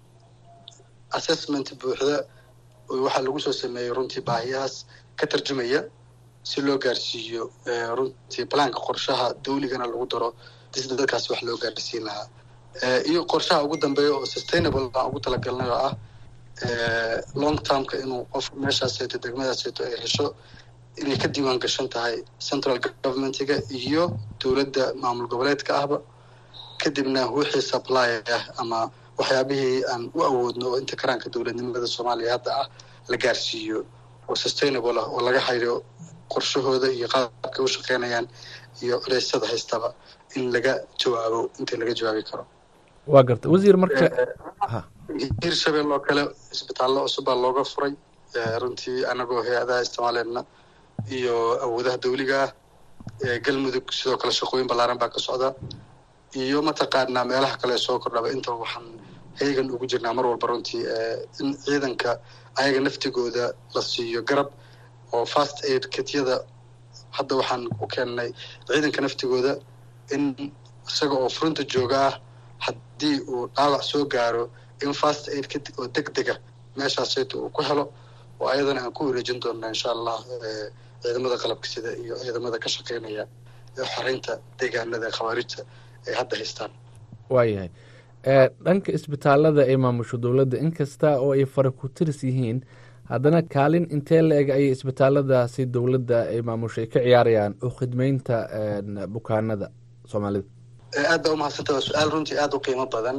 assessment buuxda waxaa lagu soo sameeyey runtii baahiyahaas ka tarjumaya si loo gaarsiiyo runtii balaanka qorshaha dawligana lagu daro sida dadkaas wax loo gaarsiin lahaa iyo qorshaha ugu dambeeya oo sustainable aan ugu talagalnay oo ah long termka inuu qof meeshaaseeto degmadaaseeto ay hesho inay ka diiwaan gashan tahay central governmentiga iyo dowladda maamul goboleedka ahba kadibna wixii supply ah ama waxyaabihii aan u awoodno oo inta karaanka dowladnimada soomaaliya hadda ah la gaarsiiyo oo sustainable ah oo laga hayo qorshahooda iyo qaabkay u shaqeynayaan iyo culeysyada haystaba in laga jawaabo inta laga jawaabi karo waa garta wasiir marka hiir shabeel oo kale isbitaallo cusubbaa looga furay runtii anagoo hay-adaha isticmaaleyna iyo awoodaha dawliga ah galmudug sidoo kale shaqooyin ballaaran baa ka socda iyo mataqaanaa meelaha kale soo kordhaba intaba waxaan heegan ugu jirnaa mar walba runtii in ciidanka ayaga naftigooda la siiyo garab oo fast aid kityada hadda waxaan u keennay ciidanka naftigooda in isaga oo furunta jooga ah haddii uu dhaawac soo gaaro in fast aid kit oo deg dega meeshaasayta uu ku helo oo ayadana aan ku wareejin doonna insha allah ciidamada qalabka sida iyo ciidamada ka shaqeynaya ee xoreynta deegaanada khawaarijta ay hadda haystaan waayahay dhanka isbitaalada ay maamusho dowladda inkasta oo ay fara ku tiris yihiin haddana kaalin intee la eg ayay isbitaaladaasi dowladda ay maamusho ay ka ciyaarayaan oo khidmeynta bukaanada soomaalida aad baa umahadsanta waa su-aal runtii aada u qiimo badan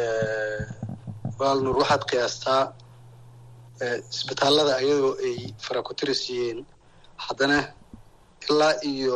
waalnuur waxaad qiyaastaa isbitaalada ayadoo ay fara ku tiris yihiin haddana ilaa iyo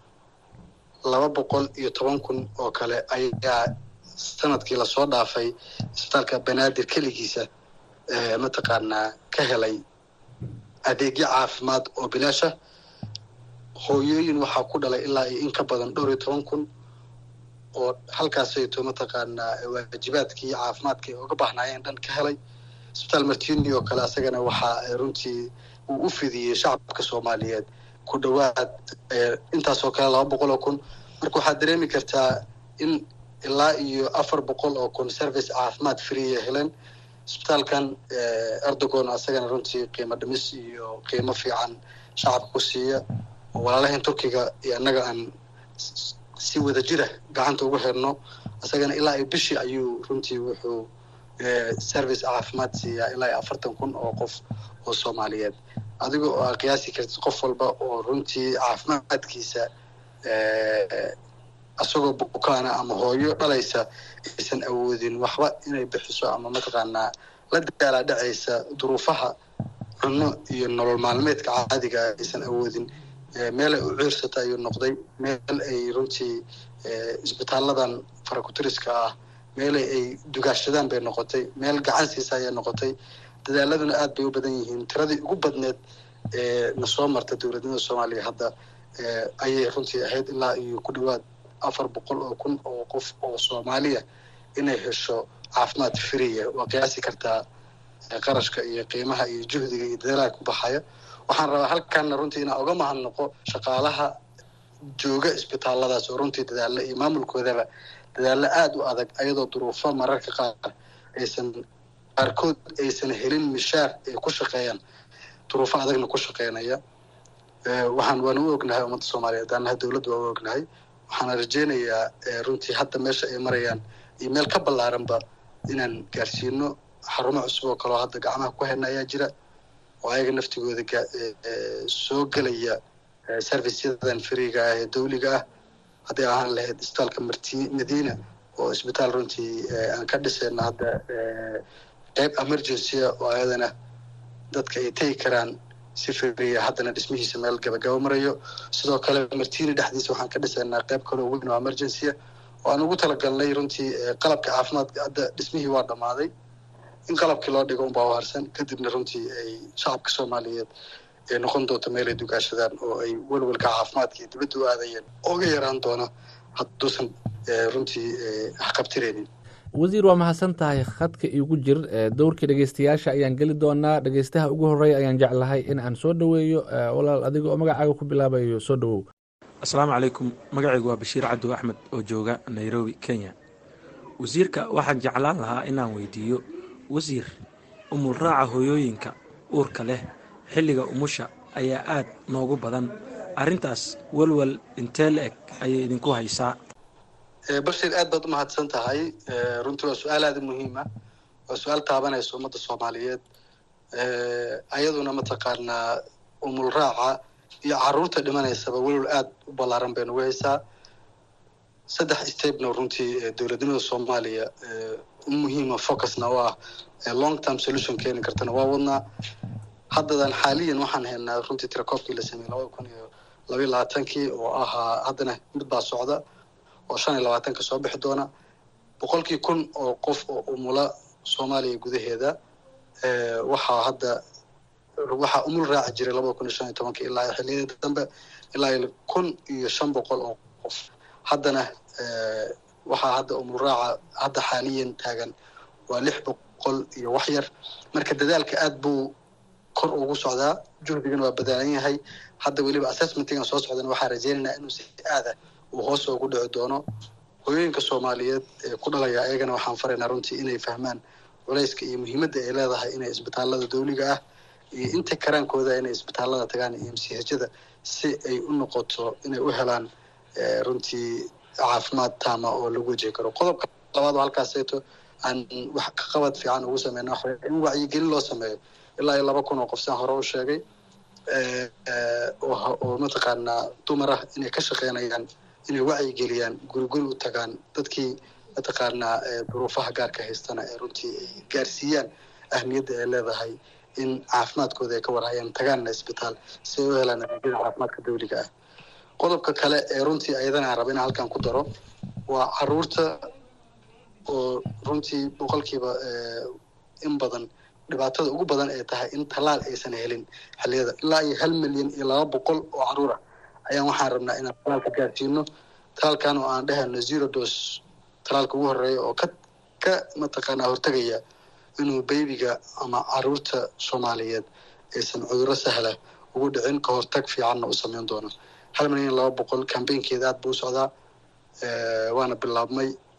laba boqol iyo toban kun oo kale ayaa sanadkii lasoo dhaafay isbitaalka banaadir keligiisa mataqaanaa ka helay adeegyo caafimaad oo bilaasha hooyooyin waxaa ku dhalay ilaa iyo in ka badan dhowr iyo toban kun oo halkaasayto mataqaanaa waajibaadkii caafimaadka ay uga baahnaayeen dhan ka helay isbitaal martini oo kale asagana waxaa runtii uu u fidiyey shacabka soomaaliyeed ku dhowaad intaasoo kale laba boqol oo kun marka waxaad dareemi kartaa in ilaa iyo afar boqol oo kun service caafimaad freeya heleen isbitaalkan erdogon asagana runtii qiimo dhimis iyo qiimo fiican shacabka ku siiya oo walaalahan turkiga iyo annaga aan si wada jira gacanta ugu xirno isagana ilaa iyo bishii ayuu runtii wuxuu service caafimaad siiyaa ilaa iyo afartan kun oo qof oo soomaaliyeed adiga oo aa qiyaasi kartid qof walba oo runtii caafimaadkiisa isagoo bukaana ama hooyo dhalaysa aysan awoodin waxba inay bixiso ama mataqaanaa la daalaa dhacaysa duruufaha cunno iyo nolol maalmeedka caadiga aysan awoodin meel ay u ciirsata ayuu noqday meel ay runtii isbitaaladan farakutiriska ah meelay ay dugaashadaan bay noqotay meel gacan siisa ayay noqotay dadaaladuna aad bay u badan yihiin tiradii ugu badneed ee na soo marta dowladnimada soomaaliya hadda ayay runtii ahayd ilaa iyo ku dhawaad afar boqol oo kun oo qof oo soomaaliya inay hesho caafimaad friya waa qiyaasi kartaa qarashka iyo qiimaha iyo juhdiga iyo dadaalaha ku baxaya waxaan rabaa halkanna runtii inaan uga mahadnaqo shaqaalaha jooga isbitaalladaas oo runtii dadaalla iyo maamulkoodaba dadaallo aada u adag ayadoo duruufo mararka qaar aysan qaarkood aysan helin mishaar ay ku shaqeeyaan duruufo adagna ku shaqeynaya waxaan waana u ognahay ummadda soomaaliyeed annaha dowladda waa u ognahay waxaana rajeynayaa runtii hadda meesha ay marayaan iyo meel ka ballaaranba inaan gaarsiino xarumo cusub oo kaleo hadda gacmaha ku hayna ayaa jira oo ayaga naftigooda soo gelaya serviceyadan fariiga ah ee dawliga ah hadday ahaan lahayd isbitaalka marti madiina oo isbitaal runtii aan ka dhisayno hadda qeyb emergencya oo ayadana dadka ay tegi karaan si firiya haddana dhismihiisa meel gabagaba marayo sidoo kale martiina dhexdiisa waxaan ka dhisaynaa qeyb kaloo weyn oo emergencya oo aan ugu talagalnay runtii qalabka caafimaadka hadda dhismihii waa dhammaaday in qalabkii loo dhigo unbaa u harsan kadibna runtii ay shacabka soomaaliyeed ay noqon doonto meel ay dugaashadaan oo ay welwelka caafimaadka iyo dibadda u aadayeen ooga yaraan doona hadduusan runtii haqabtireynin wasiir waa mahadsan tahay khadka iigu jir dowrkii dhegeystayaasha ayaan geli doonaa dhegeystaha ugu horeeya ayaan jeclahay in aan soo dhoweeyo walaal adiga oo magacaaga ku bilaabayo soo dhowow asalaamu calaykum magacaygu waa bashiir cabdi axmed oo jooga nairobi kenya wasiirka waxaan jeclaan lahaa inaan weydiiyo wasiir umulraaca hooyooyinka uurka leh xilliga umusha ayaa aad noogu badan arrintaas welwel intee la eg ayay idinku haysaa bashir aad baad u mahadsan tahay runtii waa su-aal aada u muhiima waa su-aal taabanaysa ummadda soomaaliyeed ayaduna mataqaanaa umul raaca iyo caruurta dhimanaysaba welwel aada u ballaaran bay nagu haysaa saddex stepna runtii dowladnimada soomaaliya u muhiima focusna oo ah long term solution keeni kartana waa wadnaa haddadan xaaliyan waxaan haynaa runtii tirakoobkii la sameeyey labada kun iyo labayo labaatankii oo ahaa haddana mid baa socda oo shan iyo labaatanka soo bixi doona boqolkii kun oo qof oo umula soomaaliya gudaheeda waxaa hadda waxaa umul raaci jiray labada kun iyo shan iyo tobanka ilaa xilliyada dambe ilaa iyo kun iyo shan boqol oo qof haddana waxaa hadda umul raaca hadda xaaliyan taagan waa lix boqol iyo wax yar marka dadaalka aad buu kor ugu socdaa juhdigana waa badaalan yahay hadda weliba assessmentigan soo socdana waxaa rajeynaynaa inuu si aada uu hoos ugu dhici doono hooyooyinka soomaaliyeed ee ku dhalaya ayagana waxaan faraynaa runtii inay fahmaan culayska iyo muhiimadda ay leedahay inay isbitaalada dawliga ah iyo inta karaankooda inay isbitaalada tagaan iyo mchada si ay u noqoto inay u helaan runtii caafimaad taama oo lagu wajihi karo qodobka labaad oo halkaaseeto aan wax ka qabad fiican ugu sameyna waxa in wacyigelin loo sameeyo ilaa iyo laba kun oo qof saan hore u sheegay oo mataqaanaa dumar ah inay ka shaqeynayaan inay wacyigeliyaan guri guri u tagaan dadkii mataqaanaa duruufaha gaarka haystana ee runtii ay gaarsiiyaan ahmiyadda ay leedahay in caafimaadkooda ay ka warhayaan tagaanna isbitaal si ay u helaan adeegyada caafimaadka dawliga ah qodobka kale ee runtii ayadana aan raba inaan halkan ku daro waa caruurta oo runtii boqolkiiba in badan dhibaatada ugu badan ay tahay in tallaal aysan helin xilliyada ilaa iyo hal milyan iyo laba boqol oo caruur ah ayaan waxaan rabnaa inaan talaalka gaarsiino talaalkan oo aan dhehayno zero dos talaalka ugu horeeya oo ka ka mataqaanaa hortegaya inuu baybiga ama caruurta soomaaliyeed aysan cudurro sahla ugu dhicin ka hortag fiicanna u sameyn doono hal milyan laba boqol cambaynkeeda aad buu u socdaa waana bilaabmay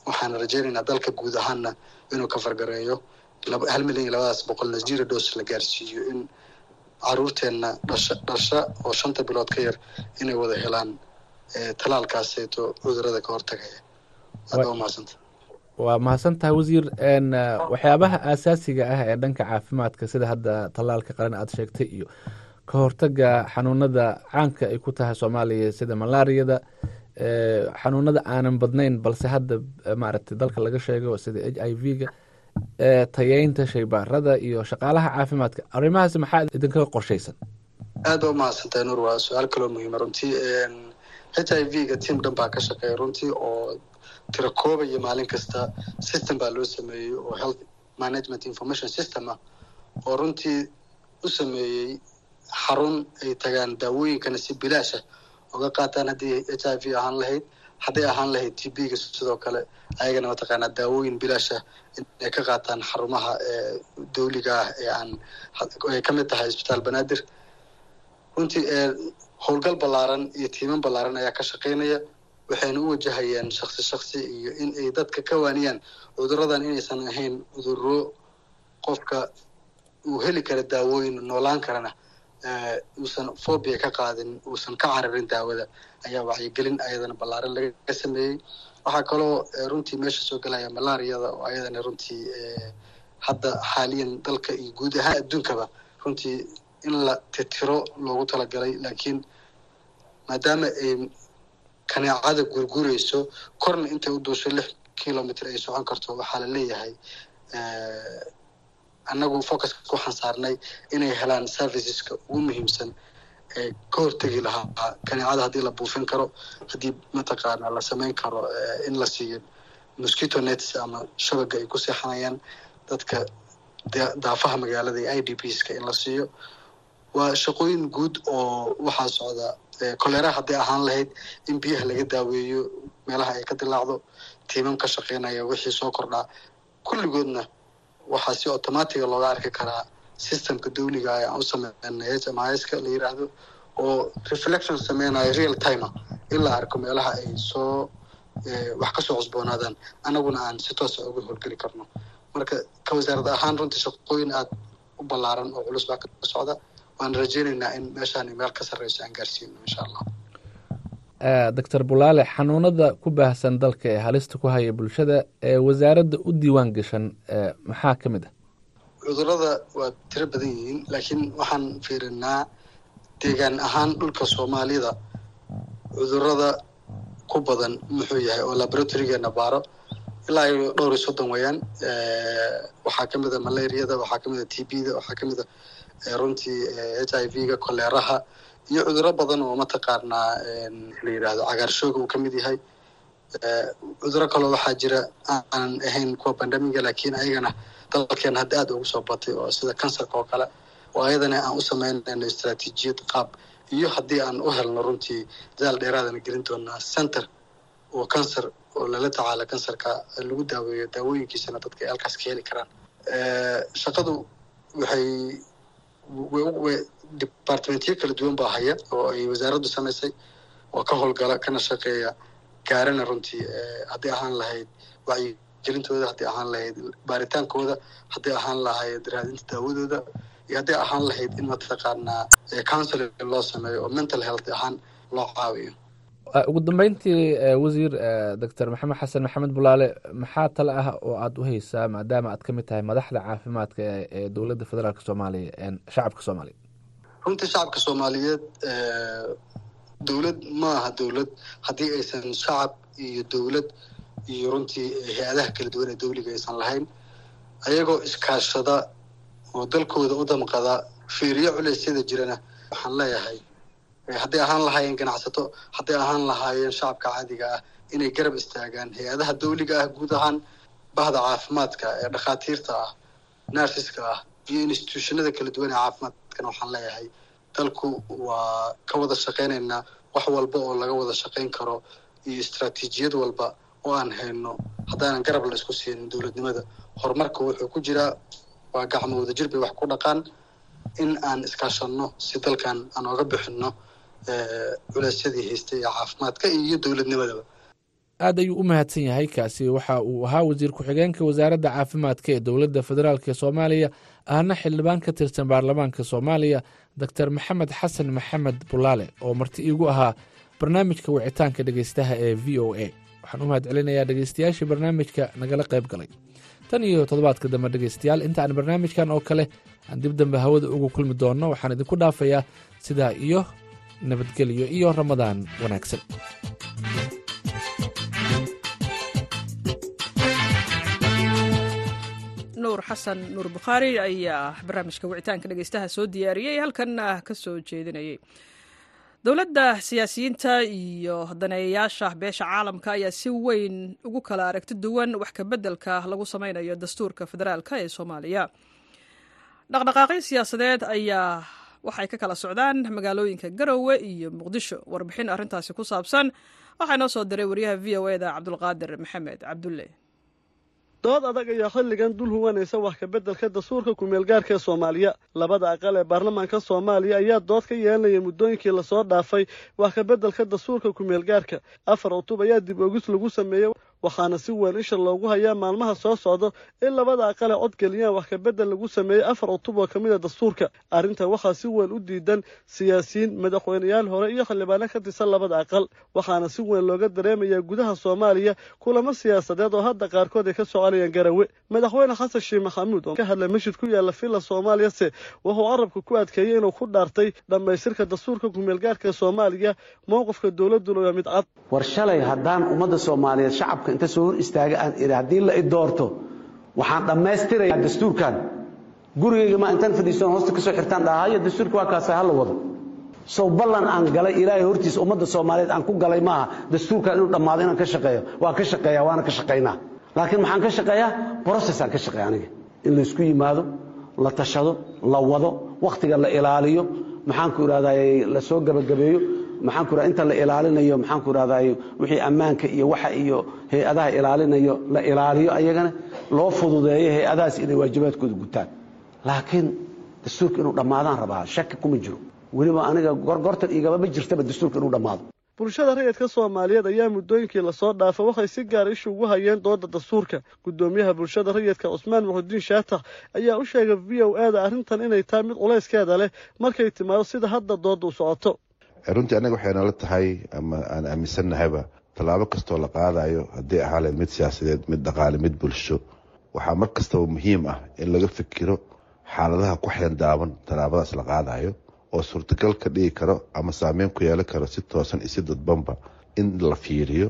waxaan rajaynaynaa dalka guud ahaanna inuu ka fargareeyo hal milyan iyo labadaas boqolna zero dos la gaarsiiyo in caruurteenna dhasha dhasha oo shanta bilood ka yar inay wada helaan talaalkaaseeto cudurada ka hortagaya aad waa umahadsanta waa mahadsantahay wasiir waxyaabaha aasaasiga ah ee dhanka caafimaadka sida hadda tallaalka qaran aada sheegtay iyo ka hortaga xanuunada caanka ay ku tahay soomaaliya sida malaariyada xanuunada aanan badnayn balse hadda maaragtay dalka laga sheego sida h i v ga tayeynta shaybaarada iyo shaqaalaha caafimaadka arrimahaasi maxaa idinkaga qorshaysan aad baa umahadsantahay nuur waa su-aal kaloo muhiima runtii h i v ga tiam dhan baa ka shaqeeya runtii oo tira koobaya maalin kasta system baa loo sameeyey oo health management information system ah oo runtii u sameeyey xarun ay tagaan daawooyinkana si bilaasha oga qaataan haddii h i v ahaan lahayd hadday ahaan lahayd t b ga sidoo kale ayagana mataqaanaa daawooyin bilaasha inay ka qaataan xarumaha dawliga ah ee aan ay ka mid tahay isbitaal banaadir runtii howlgal ballaaran iyo tiiman ballaaran ayaa ka shaqaynaya waxayna u wajahayaan shaksi shaksi iyo in ay dadka ka waaniyaan cuduradan inaysan ahayn cuduro qofka uu heli kara daawooyin noolaan karana uusan phobia ka qaadin uusan ka cararin daawada ayaa wacyigelin ayadana ballaaran laga sameeyey waxaa kaloo runtii meesha soo gelaya malaariyada oo ayadana runtii hadda xaaliyan dalka iyo guud ahaan adduunkaba runtii in la titiro loogu talagalay laakiin maadaama ay kaneecada gurgurayso korna intay u duusho lix kilomitr ay socon karto waxaa la leeyahay annagu focuska waxaan saarnay inay helaan serviceska ugu muhiimsan ee ka hortegi lahaa kaneecada haddii la buufin karo haddii mataqaana la samayn karo in la siiyo mosquito nets ama shabaga ay ku seexanayaan dadka daafaha magaalada iyo i d p ska in la siiyo waa shaqooyin guud oo waxaa socda kolera hadday ahaan lahayd in biyaha laga daaweeyo meelaha ay ka dilaacdo tiimam ka shaqeynaya wixii soo kordhaa kulligoodna waxaa si automatiga looga arki karaa systemka dawliga ah aan u sameynay h m i ska la yiraahdo oo reflection sameynayo real timer in la arko meelaha ay soo wax kasoo cusboonaadaan annaguna aan si toosa uga howlgeli karno marka ka wasaarad ahaan runtii shaqooyin aada u ballaaran oo culus baa ka socda waan rajeynaynaa in meeshaan meel ka sarreyso aan gaarsiino insha allah doctor bulaale xanuunada ku baahsan dalka ee halista ku haya bulshada ee wasaaradda u diiwaan gashan maxaa ka mid ah cudurada waa tiro badan yihiin laakiin waxaan fiirinaa deegaan ahaan dhulka soomaalida cudurada ku badan muxuu yahay oo laboratorygeenna baaro ilaa iyo dhowr iyo soddon weeyaan waxaa kamid a malariyada waxaa kamid a t b da waxaa kamid a runtii h i v ga koleeraha iyo cuduro badan oo mataqaanaa la yidhaahdo cagaarshooga uu kamid yahay cuduro kaloo waxaa jira aanan ahayn kuwa bandamiga laakiin ayagana dalkeena hadda aada ugu soo batay oo sida kansarka oo kale oo ayadana aan u sameynayno istraatiijiyad qaab iyo haddii aan u helno runtii dadaal dheeraadana gelin doonaa center oo cancer oo lala tacaala kansarka lagu daaweeyo daawooyinkiisana dadka ay halkaas ka heli karaan shaqadu waxay departmentyo kala duwan baa haya oo ay wasaaraddu samaysay oo ka howlgala kana shaqeeya gaarana runtii haddii ahaan lahayd wacyigelintooda haddii ahaan lahayd baaritaankooda haddii ahaan lahayd raadinta daawadooda iyo haddii ahaan lahayd in mataqaanaa counseling loo sameeyo oo mental health ahaan loo caawiyo ugu dambeyntii wasiir doctor maxamed xasan maxamed bulaale maxaa tale ah oo aada u haysaa maadaama aad ka mid tahay madaxda caafimaadka ee dowladda federaalk soomaaliya shacabka soomaaliya runtii shacabka soomaaliyeed dowlad ma aha dowlad haddii aysan shacab iyo dowlad iyo runtii hay-adaha kala duwan ee dawliga aysan lahayn ayagoo iskaashada oo dalkooda u damqada fiiriyo culeysyada jirana waxaan leeyahay hadday ahaan lahaayeen ganacsato hadday ahaan lahaayeen shacabka caadiga ah inay garab istaagaan hay-adaha dawliga ah guud ahaan bahda caafimaadka ee dhakhaatiirta ah narsiska ah iyo institutionada kala duwan ee caafimaadkana waxaan leeyahay dalku waa ka wada shaqaynaynaa wax walba oo laga wada shaqayn karo iyo istraatiijiyad walba oo aan hayno haddaanan garab la isku siinin dowladnimada horumarka wuxuu ku jiraa waa gacmo wadajir bay wax ku dhaqaan in aan iskaashanno si dalkan aan ooga bixinno culeysyadii haystay ee caafimaadka iyo dowladnimadaba aad ayuu u mahadsan yahay kaasi waxa uu ahaa wasiir ku-xigeenka wasaaradda caafimaadka ee dowladda federaalk ee soomaaliya ahna xildhibaan ka tirsan baarlamaanka soomaaliya doctor maxamed xasan maxamed bulaale oo marti iigu ahaa barnaamijka wicitaanka dhegeystaha ee v o a waxaan u mahad celinayaa dhegeystayaashii barnaamijka nagala qayb galay tan iyo toddobaadka dambe dhegeystayaal inta aan barnaamijkan oo kale aan dib dambe hawada ugu kulmi doonno waxaan idinku dhaafayaa sidaa iyo nabadgelyo iyo ramadaan wanaagsan nuur xasan nuur bukhaari ayaa barnaamijka wicitaanka dhegeystaha soo diyaariyey halkanna ka soo jeedinayay dowladda siyaasiyiinta iyo daneeyayaasha beesha caalamka ayaa si weyn ugu kala aragti duwan wax kabeddelka lagu sameynayo dastuurka federaalk ee soomaaliya dhaqdhaqaaqyo siyaasadeed ayaa waxay ka kala socdaan magaalooyinka garowe iyo muqdisho warbixin arrintaasi ku saabsan waxaa inoo soo diray wariyaha v o eda cabdulqaadir maxamed cabdulle dood adag ayaa xilligan dul huwanaysa wax kabeddelka dastuurka kumeelgaarka ee soomaaliya labada aqal ee baarlamaanka soomaaliya ayaa dood ka yeelanaya muddooyinkii lasoo dhaafay wax kabeddelka dastuurka kumeelgaarka afar cutub ayaa dib ogis lagu sameeyey waxaana si weyn isha loogu hayaa maalmaha soo socda in labada aqal ee codgeliyaan wax kabeddel lagu sameeyey afar cutub oo ka mid a dastuurka arrinta waxaa si weyn u diidan siyaasiyiin madaxweyneyaal hore iyo xildhibaano ka tirsan labada aqal waxaana si weyn looga dareemayaa gudaha soomaaliya kulamo siyaasadeed oo hadda qaarkood ay ka soconayaan garawe madaxweyne xasan sheekh maxamuud oo ka hadlay masjid ku yaalla villa soomaaliyase wuxuu carabka ku adkeeyey inuu ku dhaartay dhammaystirka dastuurka kumeelgaarka soomaaliya mowqifka dowladuna waa mid cad war shalay haddaan ummadda soomaaliyeed shacabka inta soo hor istaaga aan idhi haddii la i doorto waxaan dhammaystirayaa dastuurkan gurigayga ma intaan fadhiisan hoosta ka soo xirtaan dhahayo dastuurka waa kaasa ha la wado sow ballan aan galay ilaahay hortiisa ummadda soomaaliyeed aan ku galay maaha dastuurkan inuu dhammaado inaan ka shaqeeyo waan ka shaqeeyaa waana ka shaqaynaa laakiin maxaan ka shaqeeyaa brocessaan ka shaqeeya aniga in laysku yimaado la tashado la wado wakhtiga la ilaaliyo maxaanku idhahdaa la soo gabagabeeyo maxaanku idhahda inta la ilaalinayo maxaanku idhahdaa wixii ammaanka iyo waxa iyo hay-adaha ilaalinayo la ilaaliyo ayagana loo fududeeyo hay-adahaas inay waajibaadkooda gutaan laakiin dastuurka inuu dhammaadaan rabaa shaki kuma jiro weliba aniga gorgortan igaba ma jirtaba dastuurka inuu dhammaado bulshada rayidka soomaaliyeed ayaa muddooyinkii lasoo dhaafa waxay si gaar ishu ugu hayeen dooda dastuurka guddoomiyaha bulshada rayidka cusmaan muxudiin shaatax ayaa u sheegay v o a da arrintan inay tahay mid culayskeeda leh markay timaado sida hadda dooda u socoto runtii annaga waxay nala tahay ama aan aaminsannahayba tallaabo kastoo la qaadayo haddii ahaale mid siyaasadeed mid dhaqaale mid bulsho waxaa mar kastaba muhiim ah in laga fikiro xaaladaha ku xeendaaban tallaabadaas la qaadayo oo suurtagal ka dhigi karo ama saameyn ku yeelan karo si toosan iyo si dadbanba in la fiiriyo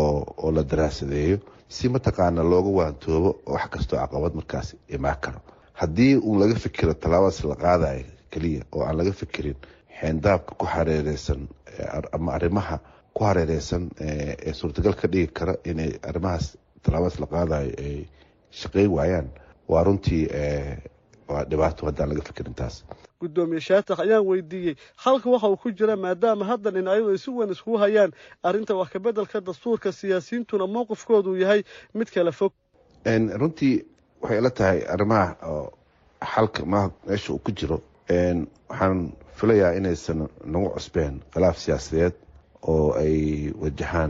oo la daraasadeeyo si mataqaana looga waantoobo wax kastoo caqabad markaas imaan karo haddii uun laga fikiro tallaabadaas la qaadayo keliya oo aan laga fikirin xeendaabka ku hareereysan ama arrimaha ku hareereysan ee suurtagal ka dhigi kara inay arrimahaas tallaabadaas la qaadayo ay shaqeyn waayaan waa runtii waa dhibaato haddaan laga fikirin taas guddoomiye shaatax ayaan weydiiyey halka waxa uu ku jira maadaama hadda dhinacyadu ay si weyn iskugu hayaan arrinta wax kabeddelka dastuurka siyaasiyiintuna mowqifkoodu yahay mid kala fog runtii waxay ila tahay arrimaha xalka ma meesha uu ku jiro waxaan filayaa inaysan nagu cusbeen khilaaf siyaasadeed oo ay wajahaan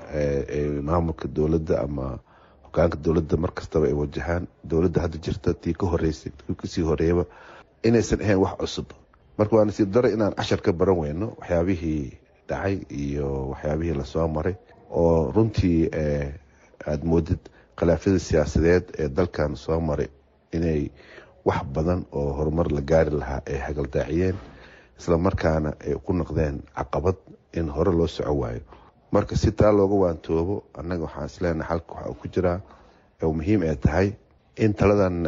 maamulka dowladda ama hogaanka dowladda mar kastaba ay wajahaan dowladda hadda jirta tii ka horeysay tii kasii horeeyaba inaysan ahayn wax cusub marka waa nasiib daro inaan cashar ka baran weyno waxyaabihii dhacay iyo waxyaabihii lasoo maray oo runtii aada moodid khilaafyada siyaasadeed ee dalkan soo maray inay wax badan oo horumar la gaari lahaa ay hagaldaaciyeen isla markaana ay ku noqdeen caqabad in hore loo soco waayo marka si taa looga waantoobo annaga waxaan isleenahay xalka waxa uu ku jiraa oo muhiim ay tahay in taladan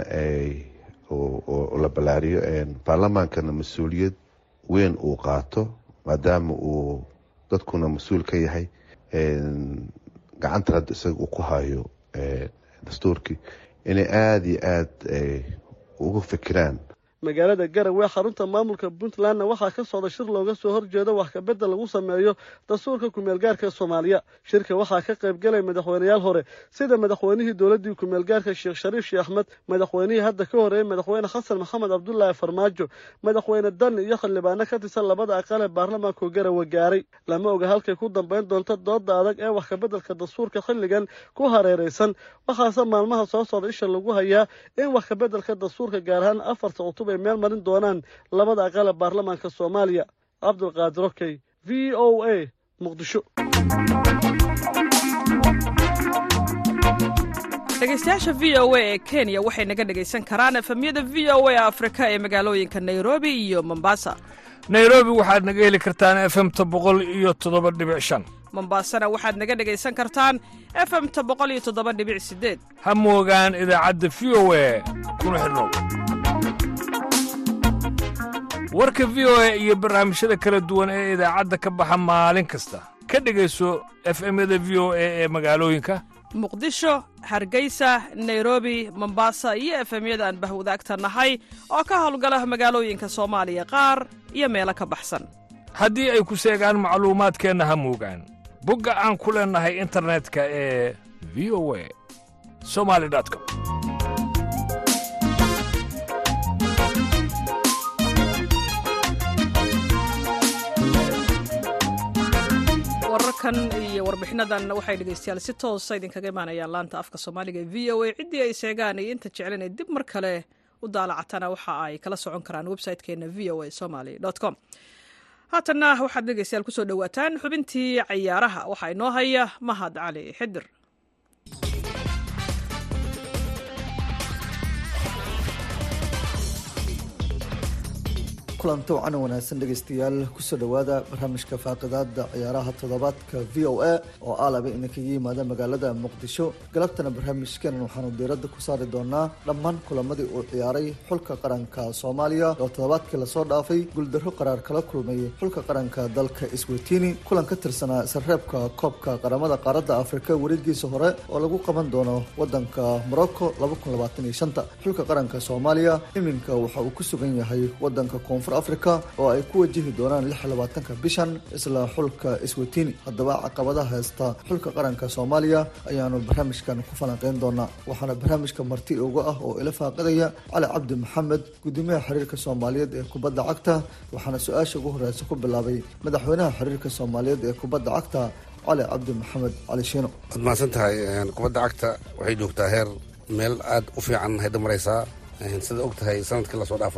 oo la ballaariyo baarlamaankana mas-uuliyad weyn uu qaato maadaama uu dadkuna mas-uul ka yahay gacanta hadda isaga uu ku hayo dastuurkii inay aada iyo aada uga fikiraan magaalada garowe xarunta maamulka puntlandna waxaa ka socda shir looga soo horjeedo wax kabedel lagu sameeyo dastuurka kumeelgaarka soomaaliya shirka waxaa ka qayb galay madaxweyneyaal hore sida madaxweynihii dowladdii kumeelgaarka sheekh shariif sheekh axmed madaxweynihii hadda ka horeeyey madaxweyne xasan maxamed cabdulaahi farmaajo madaxweyne dan iyo xildhibaano ka tirsan labada aqal ee baarlamaanku garowe gaaray lama oga halkay ku dambayn doonto dooda adag ee wax kabeddelka dastuurka xilligan ku hareeraysan waxaase maalmaha soo socda isha lagu hayaa in wax kabeddelka dastuurka gaar ahaan afarta cutub ay meel marin doonaan labada aqal ee baarlamaanka soomaaliya cabdulqaadir okey v o a muqdisho dhegeystayaasha v o a ee kenya waxay naga dhegaysan karaan efemyada v o a afrika ee magaalooyinka nairobi iyo mombasa nairobi waxaad naga heli kartaan efemta boqol iyo toddoba dhibic shan mombasana waxaad naga dhegaysan kartaan efemta boqol iyo toddoba dhibic sideed ha moogaan idaacadda v o a kuna xidhnow warka v o a iyo barnaamijyada kala duwan ee idaacadda ka baxa maalin kasta ka dhegayso efemyada v o a ee magaalooyinka muqdisho hargeysa nairobi mombasa iyo efemyada aan bahwadaagta nahay oo ka howlgala magaalooyinka soomaaliya qaar iyo meelo ka baxsan haddii ay ku seegaan macluumaadkeenna ha moogaan bogga aan ku leennahay internetka ee v o a somali com wararkan iyo warbixinadan waxay dhegeystayaal si toosa idinkaga imaanayaan laanta afka soomaaliga ee v o a ciddii ay seegaan iyo inta jeclen ay dib mar kale u daalacatana waxa ay kala socon karaan website-keena v o a somaly com haatanna waxaad dhegeystayaal kusoo dhowaataan xubintii cayaaraha waxaa inoo haya mahad cali xidir kulanto wacan wanaagsan dhegaystayaal kusoo dhowaada barnaamijka faaqidaada ciyaaraha toddobaadka v o a oo aalaba idinkaga yimaada magaalada muqdisho galabtana barnaamijkeenan waxaanu diiradda ku saari doonaa dhammaan kulamadii uu ciyaaray xulka qaranka soomaaliya oo toddobaadkii lasoo dhaafay guuldarro qaraar kala kulmay xulka qaranka dalka iswetini kulan ka tirsanaa sareebka koobka qaramada qaaradda afrika wareegiisa hore oo lagu qaban doono wadanka morocco xulka qaranka soomaaliya iminka waxa uu ku sugan yahay wadanka koonfur africa oo ay ku wajihi doonaan ka bishan isla xulka iswetini haddaba caqabadaha haysta xulka qaranka soomaaliya ayaanu barnaamijkan ku falanqeyn doonaa waxaana barnaamijka marti uga ah oo ila faaqidaya cali cabdi maxamed gudoomiyaha xiriirka soomaaliyeed ee kubadda cagta waxaana su-aasha ugu horeysa ku bilaabay madaxweynaha xiriirka soomaaliyeed ee kubadda cagta cali cabdi maxamed cali shiino waad mahadsan tahay kubadda cagta waxay joogtaa heer meel aada u fiican hayda maraysaa sida og tahay sanadkii lasoo dhaafo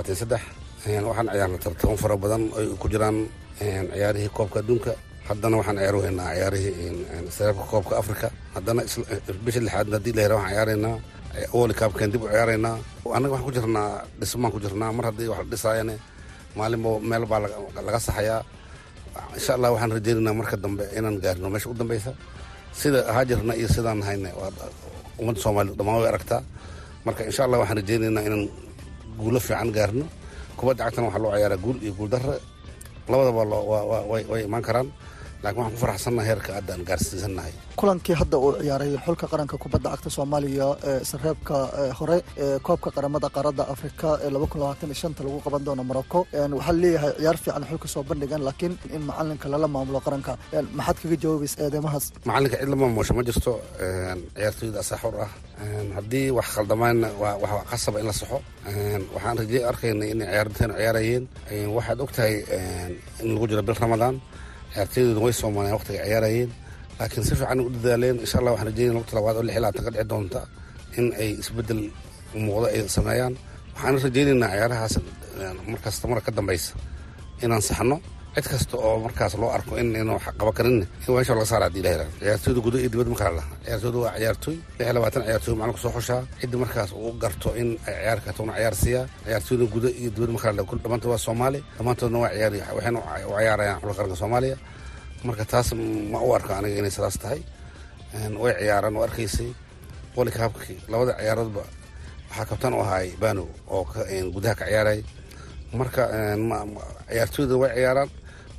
waxaan ciyaarnay tartamo fara badan ay ku jiraan ciyaarihii koobka adduunka haddana waxaan ciyaar weynaa ciyaarihii sareebka koobka africa haddana bisha lixaadna haddii la hera waxaan ciyaaraynaa woli kaabkeen dib u ciyaaraynaa annaga waxaan ku jirnaa dhismaan ku jirnaa mar haddii wax la dhisaayane maalinba meel baa laga saxayaa insha allah waxaan rajaynaynaa marka dambe inaan gaarino meesha u dambeysa sida ahaa jirna iyo sidaan nahayna ummadda soomaaliya dhammaan way aragtaa marka insha allah waxaan rajaynaynaa inaan guulo fiican gaarno kubadda cagtana waxaa loo ciyaaraa guul iyo guuldarre labadaba way imaan karaan laakiin waxaan ku faraxsannaha heerka hadda aan gaarsiisannahay kulankii hadda uu ciyaaray xulka qaranka kubadda cagta soomaaliya ee sareebka hore ee koobka qaramada qaaradda afrika ee lagu qaban doono morocco waxaa leeyahay ciyaar fiican xulka soo bandhigan laakiin in macalinka lala maamulo qaranka maxaad kaga jawaabaysa eedeymahaas macalinka cid la maamusho ma jirto ciyaartooyda asaa xor ah haddii wax khaldamaanna waa qasaba in la saxo waxaan rajey arkayna inay ciyaartoyna ciyaarayeen waxaad og tahay in lagu jiro bil ramadaan ciyaartooydooda way soomaaliyan waqtiga ciyaarayeen laakiin si fiican u dadaaleen insha allah waxaan rajeynaya waqti labaad oo lix labaatan ka dhici doonta in ay isbeddel muuqdo ay sameeyaan waxaan rajeynaynaa ciyaarahaas markasta mara ka dambeysa inaan saxno cid kasta oo markaas loo arko in inuu qaba karin in meesha laga saara hadii la ciyaartooyda gudo iyo dibad ma kala laha ciyaartooyda waa ciyaartooy lix iyo labaatan ciyaartooy macalinku soo xushaa cidda markaas uu garto in ay ciyaar karto una ciyaar siiyaa ciyaartooyda gudo iyo dibad ma kala laha dhammaantood waa soomaali dhammaantoodna waa ciyaar waxayna u ciyaarayaan xulka qaranka soomaaliya marka taas ma u arka aniga inay sidaas tahay way ciyaaraan oo arkaysay wali kaabkii labada ciyaaroodba waxaa kabtaan u ahaay bano oo gudaha ka ciyaaray marka ciyaartooyda way ciyaaraan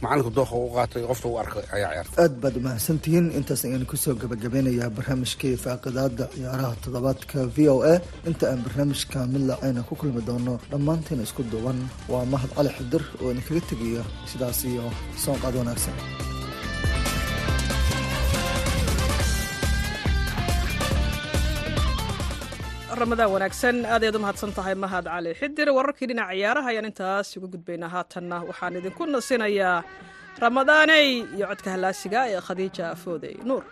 macalinku dooqa u qaatay qofta u arkay ayaa ciyaartay aad baad umahadsantihiin intaas ayaan kusoo gabagabeynayaa barnaamijkii faaqidaada ciyaaraha toddobaadka v o a inta aan barnaamijka mid laacayna ku kulmi doono dhammaantiina isku duuban waa mahad cali xidir oo idinkaga tegayo sidaas iyo soonqaad wanaagsan ramadaan wanaagsan aad ayaad u mahadsan tahay mahad cali xidir wararkii dhinaca ciyaaraha ayaan intaas uga gudbaynaa haatanna waxaan idinku nasinayaa ramadaaney iyo codka hallaasiga ee khadiija foodey nuur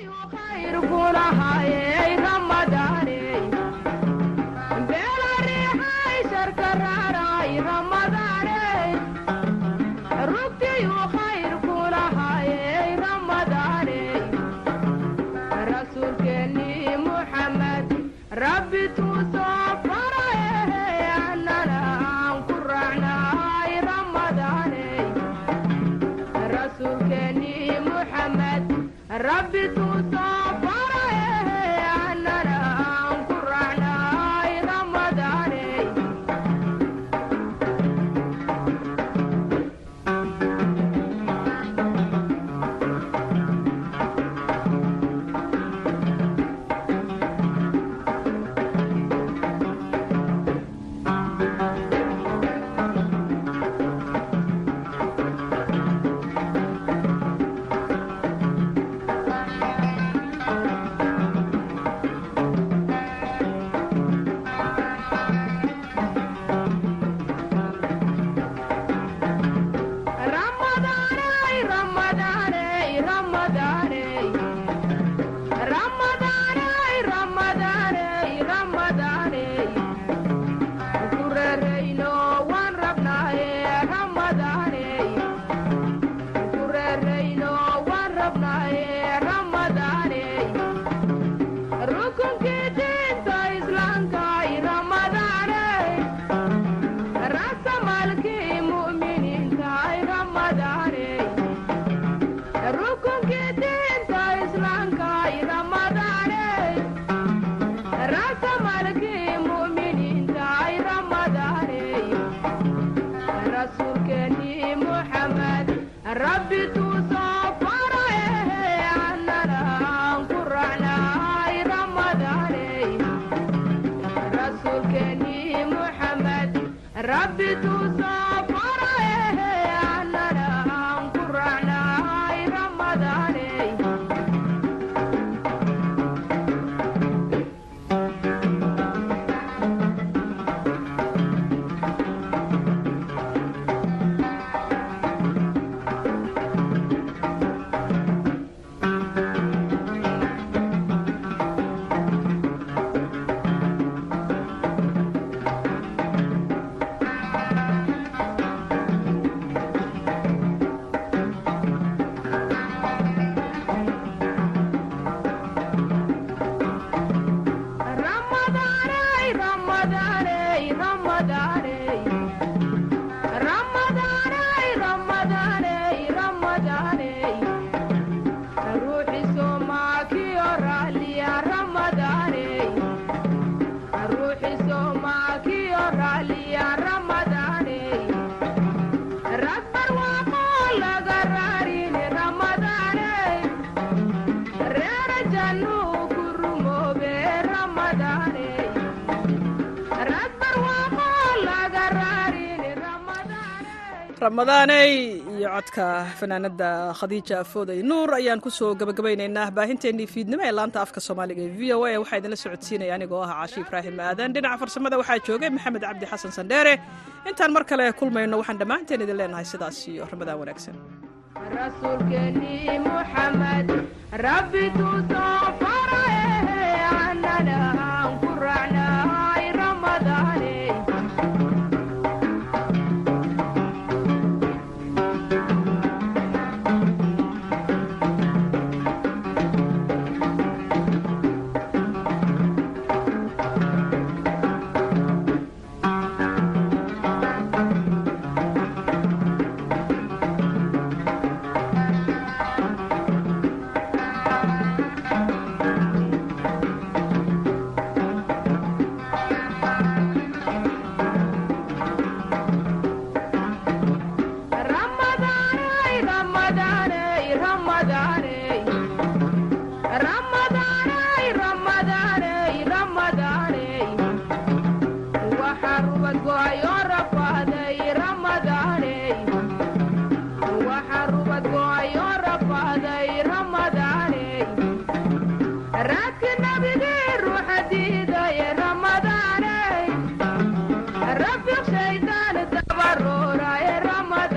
ramadaaney iyo codka fanaanada khadiija afooday nuur ayaan kusoo gabagabaynaynaa baahinteennii fiidnimo ee laanta afka soomaaliga ee v o a waxaa idinla socodsiinaya anigoo ah caashi ibraahim aadan dhinaca farsamada waxaa joogay maxamed cabdi xasan sandheere intaan mar kale kulmayno waxaan dhammaanteen idin leenahay sidaas iyo ramadaan wanaagsan